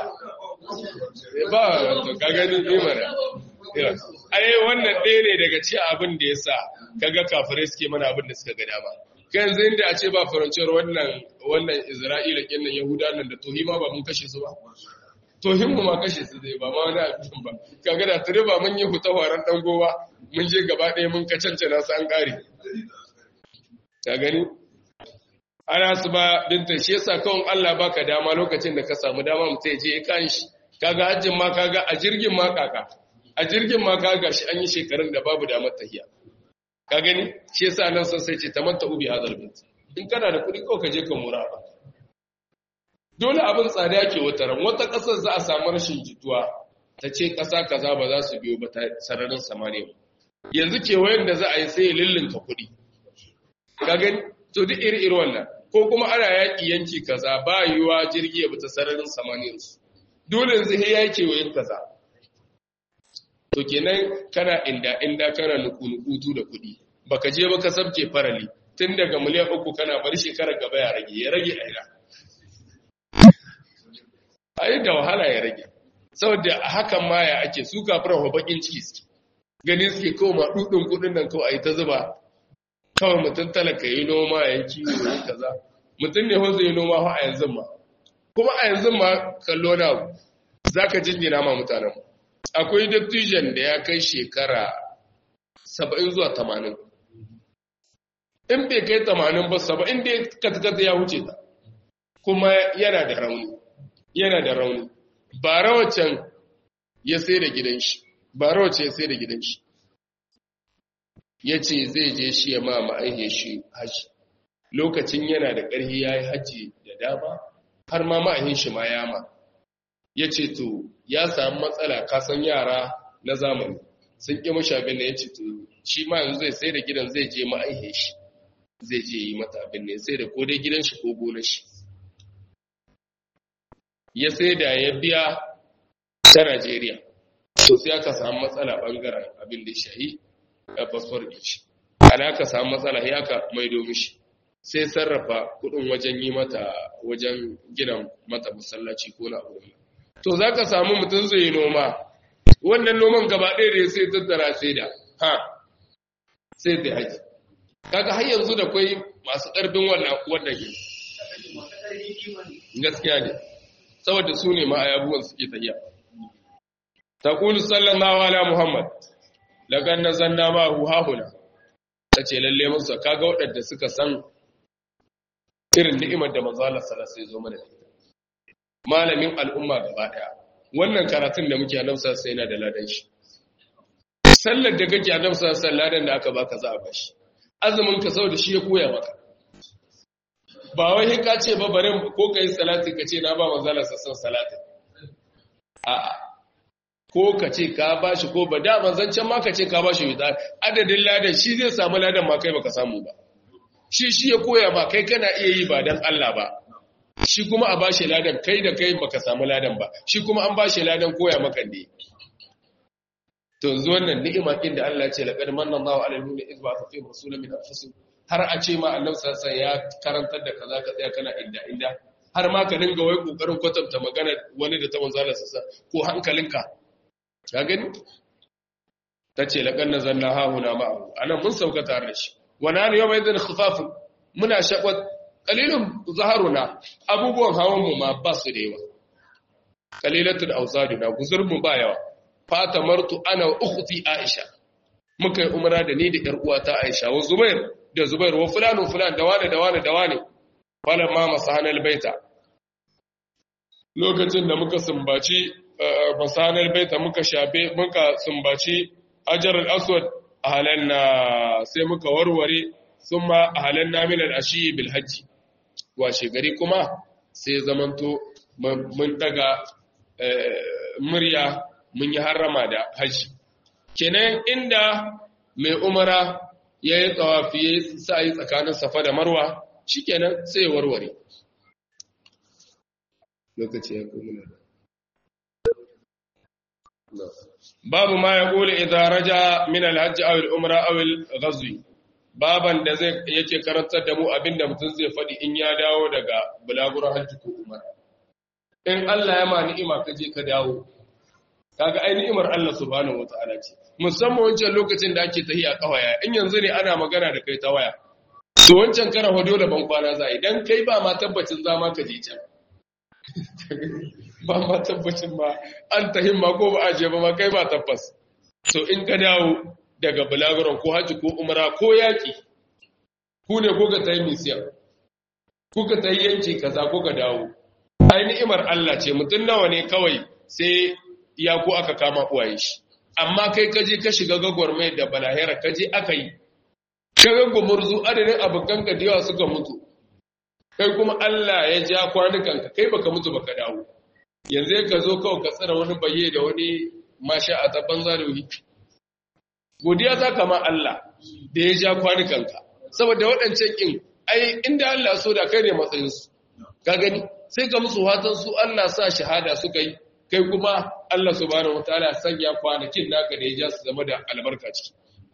ba ka gani imara ai wannan ɗaya ne daga ci abin da ya sa kaga kafirai suke mana abin da suka ga dama kai yanzu inda a ce ba faranciyar wannan wannan isra'ila kinnan yahuda nan da tohima ba mun kashe su ba tohin mu ma kashe su zai ba ma wani abin ba kaga da tare ba mun yi huta waran dan gowa mun je gaba ɗaya mun ka cancana su an ƙare ka gani ana su ba binta shi yasa kawai Allah baka dama lokacin da ka samu dama mutum ya je ya kan shi kaga hajjin ma kaga a jirgin ma kaka a jirgin ma kaga shi an yi shekarun da babu damar tahiya ka gani shi yasa nan sun sai ce tamatta ubi hadal bint in kana da kuɗi kawai ka je ka mura ba dole abin tsada yake wata ran wata ƙasar za a samu rashin jituwa ta ce ƙasa kaza ba za su biyo ba ta sararin samaniya yanzu kewayen da za a yi sai lillinka kuɗi ka gani to duk iri iri wannan ko kuma ana yaƙi yanki kaza ba yiwuwa jirgi ya bata sararin samaniyar su dole yanzu ya yi kewayen kaza to kenan kana inda inda kana nuku-nukutu da kuɗi baka je baka sabke farali tun daga miliyan uku kana bari shekarar gaba ya rage ya rage aina ai da wahala ya rage saboda a hakan ma ya ake su kafiran wa bakin ciki suke gani suke kawo ma dudin kudin nan kawai ai ta zuba kawai mutum talaka yi noma ya kiwo ya kaza mutum ne wanzu yi noma a yanzu ma kuma a yanzu ma kallo na za ka jingina ma mutanen akwai dattijan da ya kai shekara saba'in zuwa tamanin in bai kai tamanin ba saba'in da ya katkata ya wuce ta kuma yana da rauni yana da rauni ba rawacin ya sai da gidan shi ba rawacin ya sai da gidan shi ya ce zai je shi ya ma ma'aihiyar shi haji lokacin yana da ƙarfi ya yi haji da dama har ma ma'aihin shi ma ya ma ya ce to ya samu matsala kasan yara na zamani sun ƙi mashi abin da ya ce to shi ma yanzu zai sai da gidan zai je ma'aihiyar shi zai je yi mata abin ne sai da ko dai gidan shi ko gonar shi ya sai da ya biya ta Najeriya to sai aka samu matsala bangaren abin da shahi a fasfar shi ana aka samu matsala ya aka maido mishi sai sarrafa kudin wajen yi mata wajen gina mata masallaci ko na abu to za ka samu mutum zai yi noma wannan noman gaba ɗaya da sai tattara sai da ha sai da haji kaga har yanzu da kwai masu ƙarfin wannan wannan gaskiya ne saboda su ne ma ayabuwan suke tafiya taqulu sallallahu ala muhammad lagan nazanna ma hu hahuna tace lalle musu kaga waɗanda suka san irin ni'imar da manzo Allah sallallahu alaihi wasallam mana malamin al'umma gaba daya wannan karatun da muke annabi sallallahu alaihi yana da ladan shi sallar da kake annabi sallallahu alaihi ladan da aka baka za a bashi azumin ka saboda shi ya koya maka ba wai ka ce ba bari ko kai salati ka ce na ba manzo Allah sallallahu salati a'a ko ka ce ka bashi ko ba da manzancan ma ka ce ka bashi wita adadin ladan shi zai samu ladan ma kai baka samu ba shi shi ya koya ma kai kana iya yi ba dan Allah ba shi kuma a bashi ladan kai da kai baka samu ladan ba shi kuma an bashi ladan koya maka ne to yanzu wannan ni'ima din da Allah ya ce laqad manna Allahu 'ala al-mu'minina idh ba'atha fihim rasulan min anfusihim har a ce ma Allah sallallahu alaihi ya karantar da kaza ka tsaya kana inda inda har ma ka dinga wai kokarin kwatanta magana wani da ta manzo Allah sallallahu ko hankalinka ka gani tace laqad nazalna hahuna ma'ahu anan mun sauka tare da shi wa nanu yawma idhin khifafun muna shakwat qalilun zaharuna abubuwan hawan mu ma ba su da yawa qalilatul awsaduna guzur mu ba yawa fata martu ana ukhti aisha muka yi umra da ni da yar uwata aisha wa zubair da zubair wa fulanu fulan da wane da wane da wane wala ma masahanal baita lokacin da muka sumbaci masahanal baita muka shafe muka sumbaci hajar al-aswad ahalanna sai muka warware thumma ahalanna min al-ashi bil hajji washe gari kuma sai zamanto mun daga murya mun yi harrama da haji kenan inda mai umara ya yi tsawafi ya sa yi tsakanin safa da marwa shikenan sai ya warware lokaci ya kuma babu ma ya kula idan raja min alhajji aw al-umra aw al-ghazwi baban da zai yake karantar da mu abinda mutum zai faɗi in ya dawo daga bulaguran hajji ko umara in Allah ya ma ni'ima ka je ka dawo kaga ai ni'imar Allah subhanahu wataala ce musamman wancan lokacin da ake tahiya kawaya in yanzu ne ana magana da kai ta waya to wancan karan hado da ban kwana za idan kai ba ma tabbacin zama ka je can ba ma tabbacin ba an tahin ma ko ba a je ba ma kai ba tabbas so in ka dawo daga bulaguran ko haji ko umara ko yaki ku ne ko ka tayi misiyan ku ka tayi yanki kaza ko ka dawo ai ni'imar Allah ce mutum nawa ne kawai sai ya ko aka kama uwaye shi amma kai ka je ka shiga gagwarmai da balahira ka je aka yi ka ga gumurzu adadin abokan ka da yawa suka mutu kai kuma Allah ya ja kwanukanka kai baka mutu baka dawo yanzu ka zo kawai ka tsara wani baye da wani masha a tabban zalimi godiya za ka ma Allah da ya ja kwanukanka saboda waɗancan ƙin ai inda Allah so da kai ne matsayinsu ka gani sai ka musu watan su Allah sa shahada suka yi kai kuma Allah subhanahu wataala sanya kwanakin naka da ya ja su zama da albarka ciki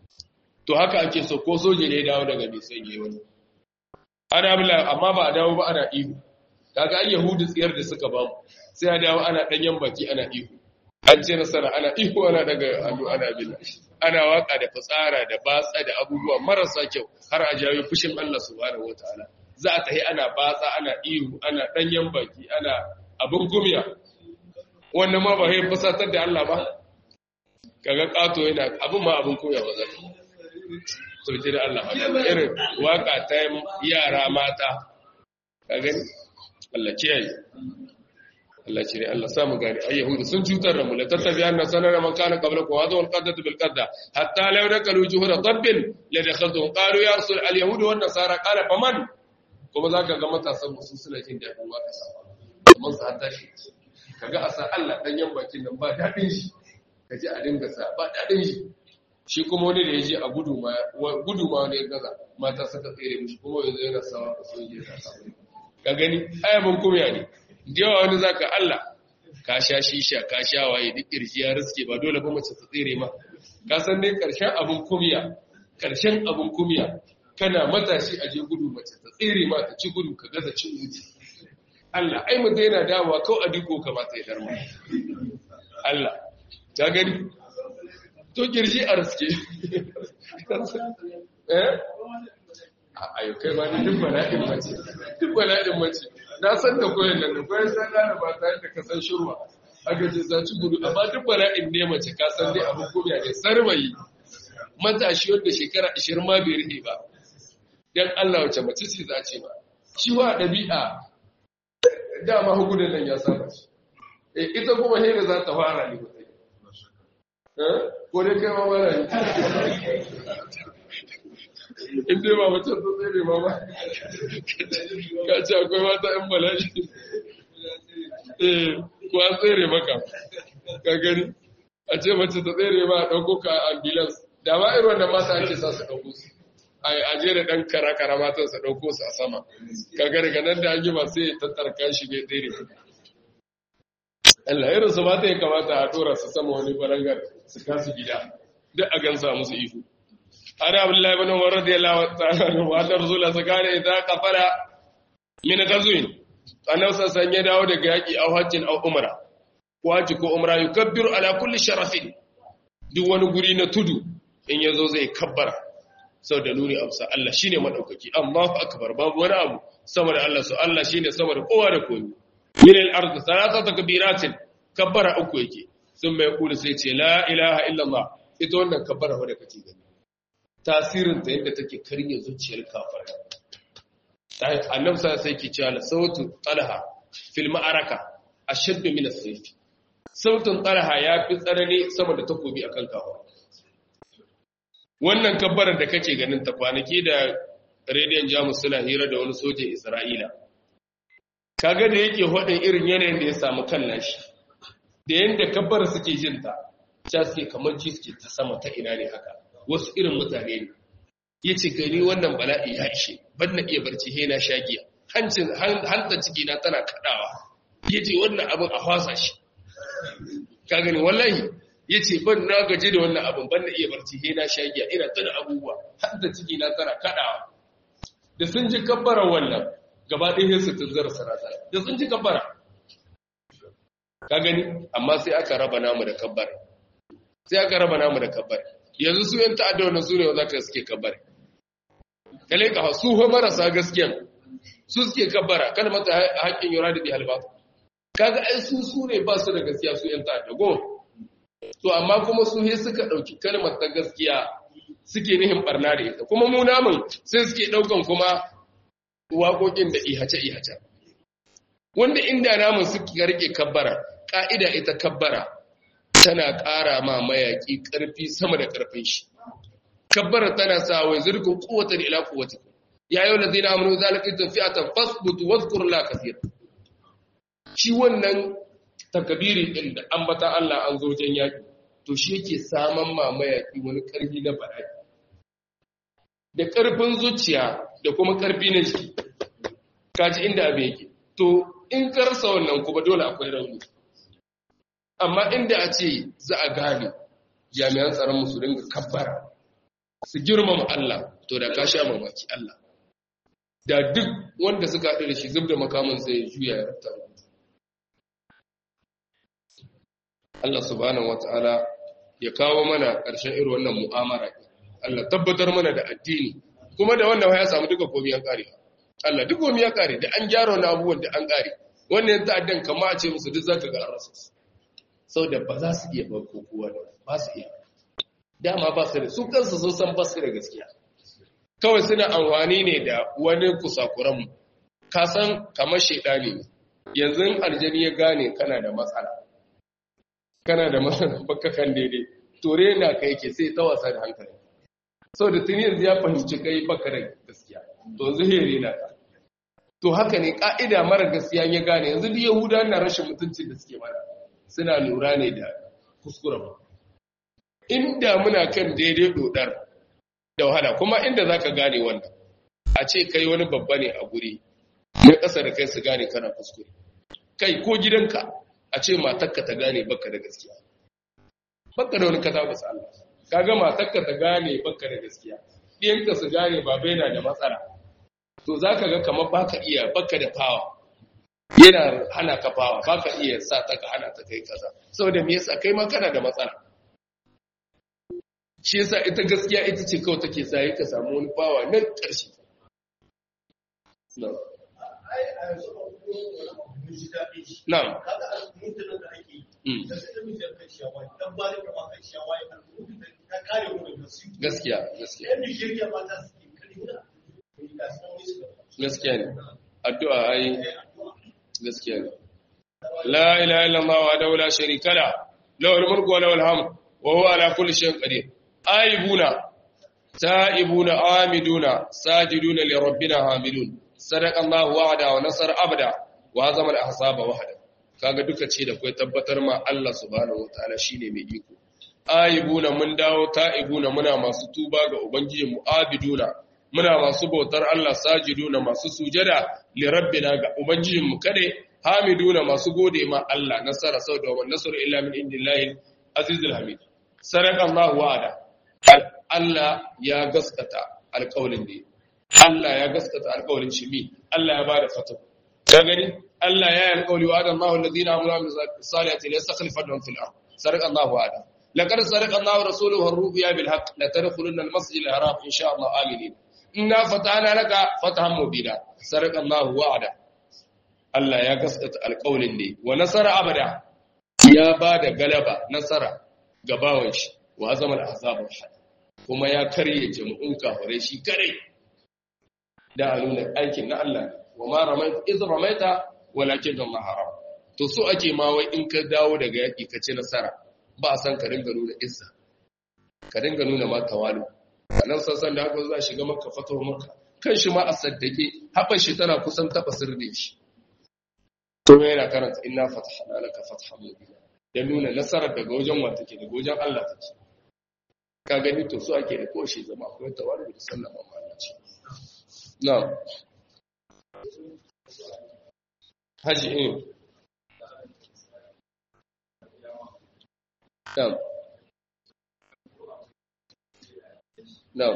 to haka ake so ko soje ne dawo daga bai sanye wani ana bila amma ba a dawo ba ana ihu kaga ai yahudu tsiyar da suka bamu sai a dawo ana danyen baki ana ihu an ce nasara ana ihu ana daga hannu ana bila ana waka da fitsara da batsa da abubuwa marasa kyau har a jawo fushin Allah subhanahu wataala za a tahi ana batsa ana ihu ana danyen baki ana abin gumiya wannan ma ba sai fasatar da Allah ba kaga kato yana abin ma abin koya ba zai to jira Allah irin waka ta yara mata ka gani Allah kiyaye Allah cire Allah samu gani ay yahudu sun cutar da mu la tattabi anna sanara man kana qablakum wa hadha al-qaddatu bil qadda hatta law dakalu juhura dabbin la dakhaltum qalu ya rasul al yahudu wan nasara qala faman kuma zaka ga matasan musu suna jin dadin waka sa mun sa hatta shi kaga asa Allah dan yan bakin nan ba dadin shi kaji a dinga sa ba dadin shi shi kuma wani da yaje a gudu ma gudu ma ne gaza mata suka tsere mishi kuma yanzu yana sawa ka soje ka ka gani ayabun kumya ne yawa wani zaka Allah ka sha shisha ka sha waye duk kirji ya riske ba dole ba mace ta tsere ma ka san dai karshen abun kumya karshen abun kumya kana matashi a je gudu mace ta tsere ma ta ci gudu ka gaza cin wuce Allah ai mu daina dawowa kawai a diko kamata ya darma Allah ta gani to kirji a riske eh ayo kai ma ni duk bala'in mace duk bala'in mace na san da koyon nan da koyon san da ba ta da ka san shirwa aka ce za ci gudu amma duk bala'in ne mace ka san dai abin komiya ne sarmayi matashi wanda shekara 20 ma bai rike ba dan Allah wace mace ce za ce ba shi wa dabi'a dama hukunan nan ya saba shi eh ita kuma he da za ta fara ne mutai eh ko dai kai ma mara in dai ba mutum ta tsere ba ba ka ce akwai mata yan bala'i eh ko an tsere maka ka gani a ce mace ta tsere ma a ɗauko ka ambulance da ma irin wannan mata ake sa su ɗauko su a je da ɗan kara-kara matan su ɗauko su a sama ka gani ga nan da an yi ba sai tattarka shi bai tsere Allah irin su mata ya kamata a ɗora su sama wani barangar su kasu gida duk a gansa musu iko عن عبد الله بن عمر رضي الله تعالى عنه أن الرسول كان إذا قفل من غزو annabi sassan ya dawo daga yaƙi au hajjin au umra ko hajji ko umra yukabbiru ala kulli sharafin duk wani guri na tudu in yazo zai kabbara sau da nuni amsa Allah shine madaukaki Allahu akbar babu wani abu sama da Allah su Allah shine sama da kowa da kowa min al-ard thalathatu kabiratin kabbara uku yake sun mai kula sai ce la ilaha illallah ita wannan kabbara wadda kake gani tasirin ta yadda take karya zuciyar kafar annabi sa sai ke cewa sautu talha fil ma'araka ashaddu min as-sayf sautun talha ya fi tsanani sama da takobi akan kafar wannan kabbarar da kake ganin ta kwanaki da rediyon jamus suna hira da wani sojin isra'ila kaga da yake hodin irin yanayin da ya samu kan nashi da yanda kabbar suke jin ta cha suke kamar ji suke ta sama ta ina ne haka wasu irin mutane ne yace gani wannan bala'i ya ishe ban na iya barci he na shagiya hancin hanta ciki na tana kadawa yace wannan abin a fasa shi ka gani wallahi yace ban na gaji da wannan abin ban na iya barci he na shagiya ina tana abubuwa hanta ciki na tana kadawa da sun ji kabbara wannan gaba ɗaya su tunzara sarata da sun ji kabbara ka gani amma sai aka raba namu da kabbara sai aka raba namu da kabbara yanzu su yan ta'adda wannan su ne za ka suke kabbara kale ka su ho marasa gaskiyan su suke kabbara kan mata haƙƙin yura da bihal ba kaga ai su su ne ba su da gaskiya su yan ta'adda go to amma kuma su he suka ɗauki kalmar ta gaskiya suke nihin barna da ita kuma mu namun sai suke ɗaukan kuma waƙoƙin da ihace-ihace. Wanda inda namun suke rike kabbara, ƙa'ida ita kabbara tana ƙara ma mayaƙi ƙarfi sama da ƙarfin shi. Kabbara tana sa wai zirgin kowace da ila kowace. Ya yau da zai na amuru zalika tafiya fasbutu wazkur la kasir. Shi wannan takabiri ɗin da an bata Allah an zo wajen yaƙi, to shi yake saman ma mayaƙi wani ƙarfi na bala'i. Da ƙarfin zuciya da kuma ƙarfi na jiki kaji inda abin yake to in karsa wannan kuma dole akwai rauni amma inda a ce za a gane jami'an tsaron musu dinga kabbara su girmama Allah to da ka sha mamaki Allah da duk wanda suka haɗu da shi zub da makaman sai ya juya ya rafta Allah subhanahu wataala ya kawo mana ƙarshen irin wannan mu'amara Allah tabbatar mana da addini kuma da wannan ya samu duka komai an kare Allah duk komai ya kare da an gyara wani abubuwan da an kare wannan ta'addan kama a ce musu duk zaka ga an rasa su saboda ba za su iya barko kowa da ba su iya dama ba su da su kansu sun san ba su da gaskiya kawai suna amfani ne da wani kusakuran mu ka san kamar shaidani ne yanzu aljani ya gane kana da matsala kana da matsala baka kan daidai tore na kai ke sai ta wasa da hankali sau da tuni yanzu ya fahimci kai baka da gaskiya to yanzu here na ka to haka ne ka'ida mara gaskiya ya gane yanzu duk yahuda na rashin mutuncin da suke mana suna lura ne da kuskure ba inda muna kan daidai dodar da wahala kuma inda zaka gane wannan a ce kai wani babba ne a guri na ƙasa da kai su gane kana kuskure kai ko gidanka a ce matarka ta gane baka da gaskiya baka da wani kaza ba Allah kaga matarka ta gane baka da gaskiya ɗiyanka su gane baba yana da matsala to za ka ga kamar baka iya baka da fawa yana hana ka fawa baka iya sa ta ka hana ta kai kaza saboda me yasa kai ma kana da matsala shi yasa ita gaskiya ita ce kawai take sa ka samu wani fawa nan ƙarshe na'am gaskiya gaskiya gaskiya ne addu'a ai gaskiya ne la ilaha illallah wa da la sharika la lahu mulku wa lahu alhamd wa huwa ala kulli shay'in qadir aibuna taibuna amiduna sajiduna li rabbina hamidun sadaqa allah wa'ada wa nasara abada wa hazama al-ahzaba wahda kaga duka ce da kai tabbatar ma Allah subhanahu wataala shine mai iko aibuna mun dawo ta'ibuna muna masu tuba ga ubangijin mu abiduna muna masu bautar Allah sajiduna masu sujada li rabbina ga ubangijin mu kade hamiduna masu gode ma Allah nasara sau da wannan nasru illa min indillahi azizul hamid sadaqa Allah wa'ada Allah ya gaskata alƙawlin da Allah ya gaskata alƙawlin shi mi Allah ya bada fatu ka gani Allah ya yi alƙawli wa adan Allahu alladhina amanu wa salihati la yastakhlifannahum fil ard sadaqa Allah wa'ada لقد صدق الله ورسوله الرؤيا بالحق لتدخلن المسجد الحرام ان شاء الله امنين إنا فتحنا لك فتحا مبينا صدق الله وعده Allah ya gaskata alƙawlin ne wa nasara abada ya ba da galaba nasara ga bawan shi wa zama al'azabar hada kuma ya karye jama'un kafirai shi kare da a nuna aikin na Allah wa ma ramaita iz ramaita walakin Allah haram to so ake ma wai in ka dawo daga yaki ka ci nasara ba a san ka ringa nuna izza ka ringa nuna ma tawalu nan sassan da haka za a shiga maka fatawa maka kan shi ma a saddake haɓar shi tana kusan taɓa sirri shi to yana karanta inna fatahna laka fathan mubina ya nuna nasarar daga wajen wa take daga wajen Allah take ka gani to su ake da koshi zama akwai tawari da sallama ma Allah ce na'am haji in na'am na'am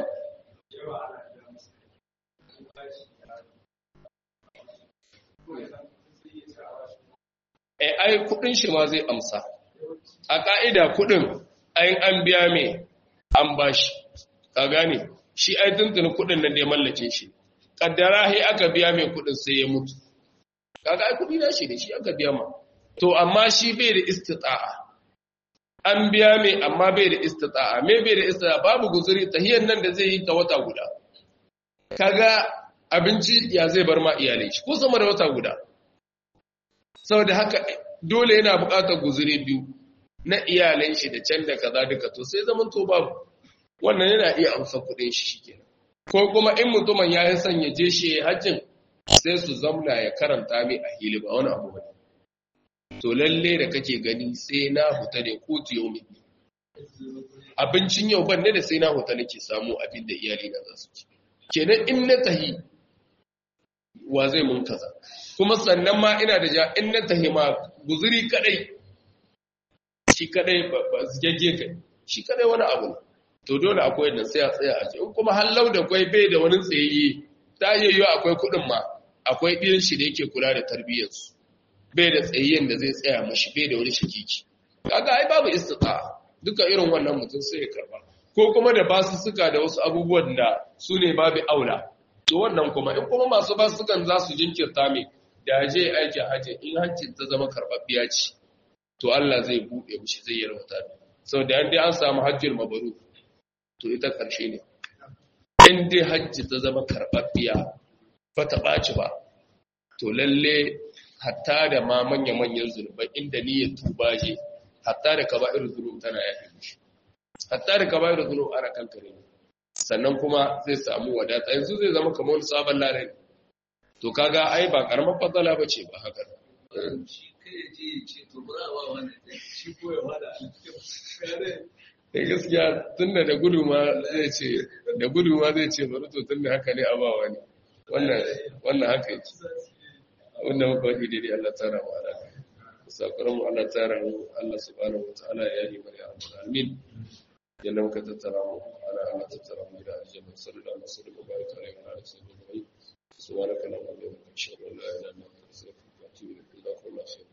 eh ai kudin shi ma zai amsa a ka'ida kudin ayin an biya mai an bashi ka gane shi ai tuntuni kudin nan da ya mallake shi kaddara he aka biya mai kudin sai ya mutu kaga ai kudi na shi da shi aka biya ma to amma shi bai da istita'a an biya mai amma bai da istita'a me bai da istita'a babu guzuri tahiyar nan da zai yi ta wata guda kaga abinci ya zai bar ma iyalai shi ko sama da wata guda saboda haka dole yana buƙatar guzuri biyu na iyalan shi da can da kaza duka to sai zaman to babu wannan yana iya amsa kuɗin shi shikenan ko kuma in mutumin ya yi son ya je shi hajjin sai su zamna ya karanta mai a hili ba wani abu bane to lalle da kake gani sai na huta ne ko yau mai abincin yau ban ne da sai na huta nake samu abin da iyali na za su ci kenan in na tahi wa zai mun kaza kuma sannan ma ina da ja in na tahi ma guzuri kadai shi kadai ba zigagge kai shi kadai wani abu to dole akwai da sai a tsaya a ce in kuma hallau da kwai bai da wani tsayayye ta yi yiwu akwai kuɗin ma akwai ɗiyan shi da yake kula da tarbiyyarsu bai da tsayayyen da zai tsaya mashi bai da wani shakiki kaga ai babu istita duka irin wannan mutum sai ya karba ko kuma da basu suka da wasu abubuwan da su ne babu aula to wannan kuma in kuma masu basu sukan za su jinkirta mai da je aikin hajji in hancin ta zama karɓaɓɓiya ce to Allah zai buɗe mishi zai yarwata ne sau da yan dai an samu hajjin mabaru to ita ƙarshe ne in dai hajji ta zama karɓaɓɓiya ba ta ɓaci ba to lalle hatta da ma manya-manyan zunubai inda niyyar tuba je hatta da kaba irin zunub tana yafi mishi hatta da kaba irin zunub ana kankare ne sannan kuma zai samu wadata yanzu zai zama kamar wani sabon larai to kaga ai ba karamar fatsala ba ce ba haka eh gaskiya tunda da gudu ma zai ce da gudu ma zai ce bari to tunda haka ne a ba wani wannan wannan haka yake wannan muka wadi daidai Allah tsara mu ala sakaran mu Allah tsara mu Allah subhanahu wataala ya yi bari amin yalla muka tattara mu ala Allah tattara mu da aljanna sallallahu alaihi wasallam baraka alaihi wa sallam subhanaka allahumma wa bihamdika ashhadu an la ilaha illa anta astaghfiruka wa atubu ilaik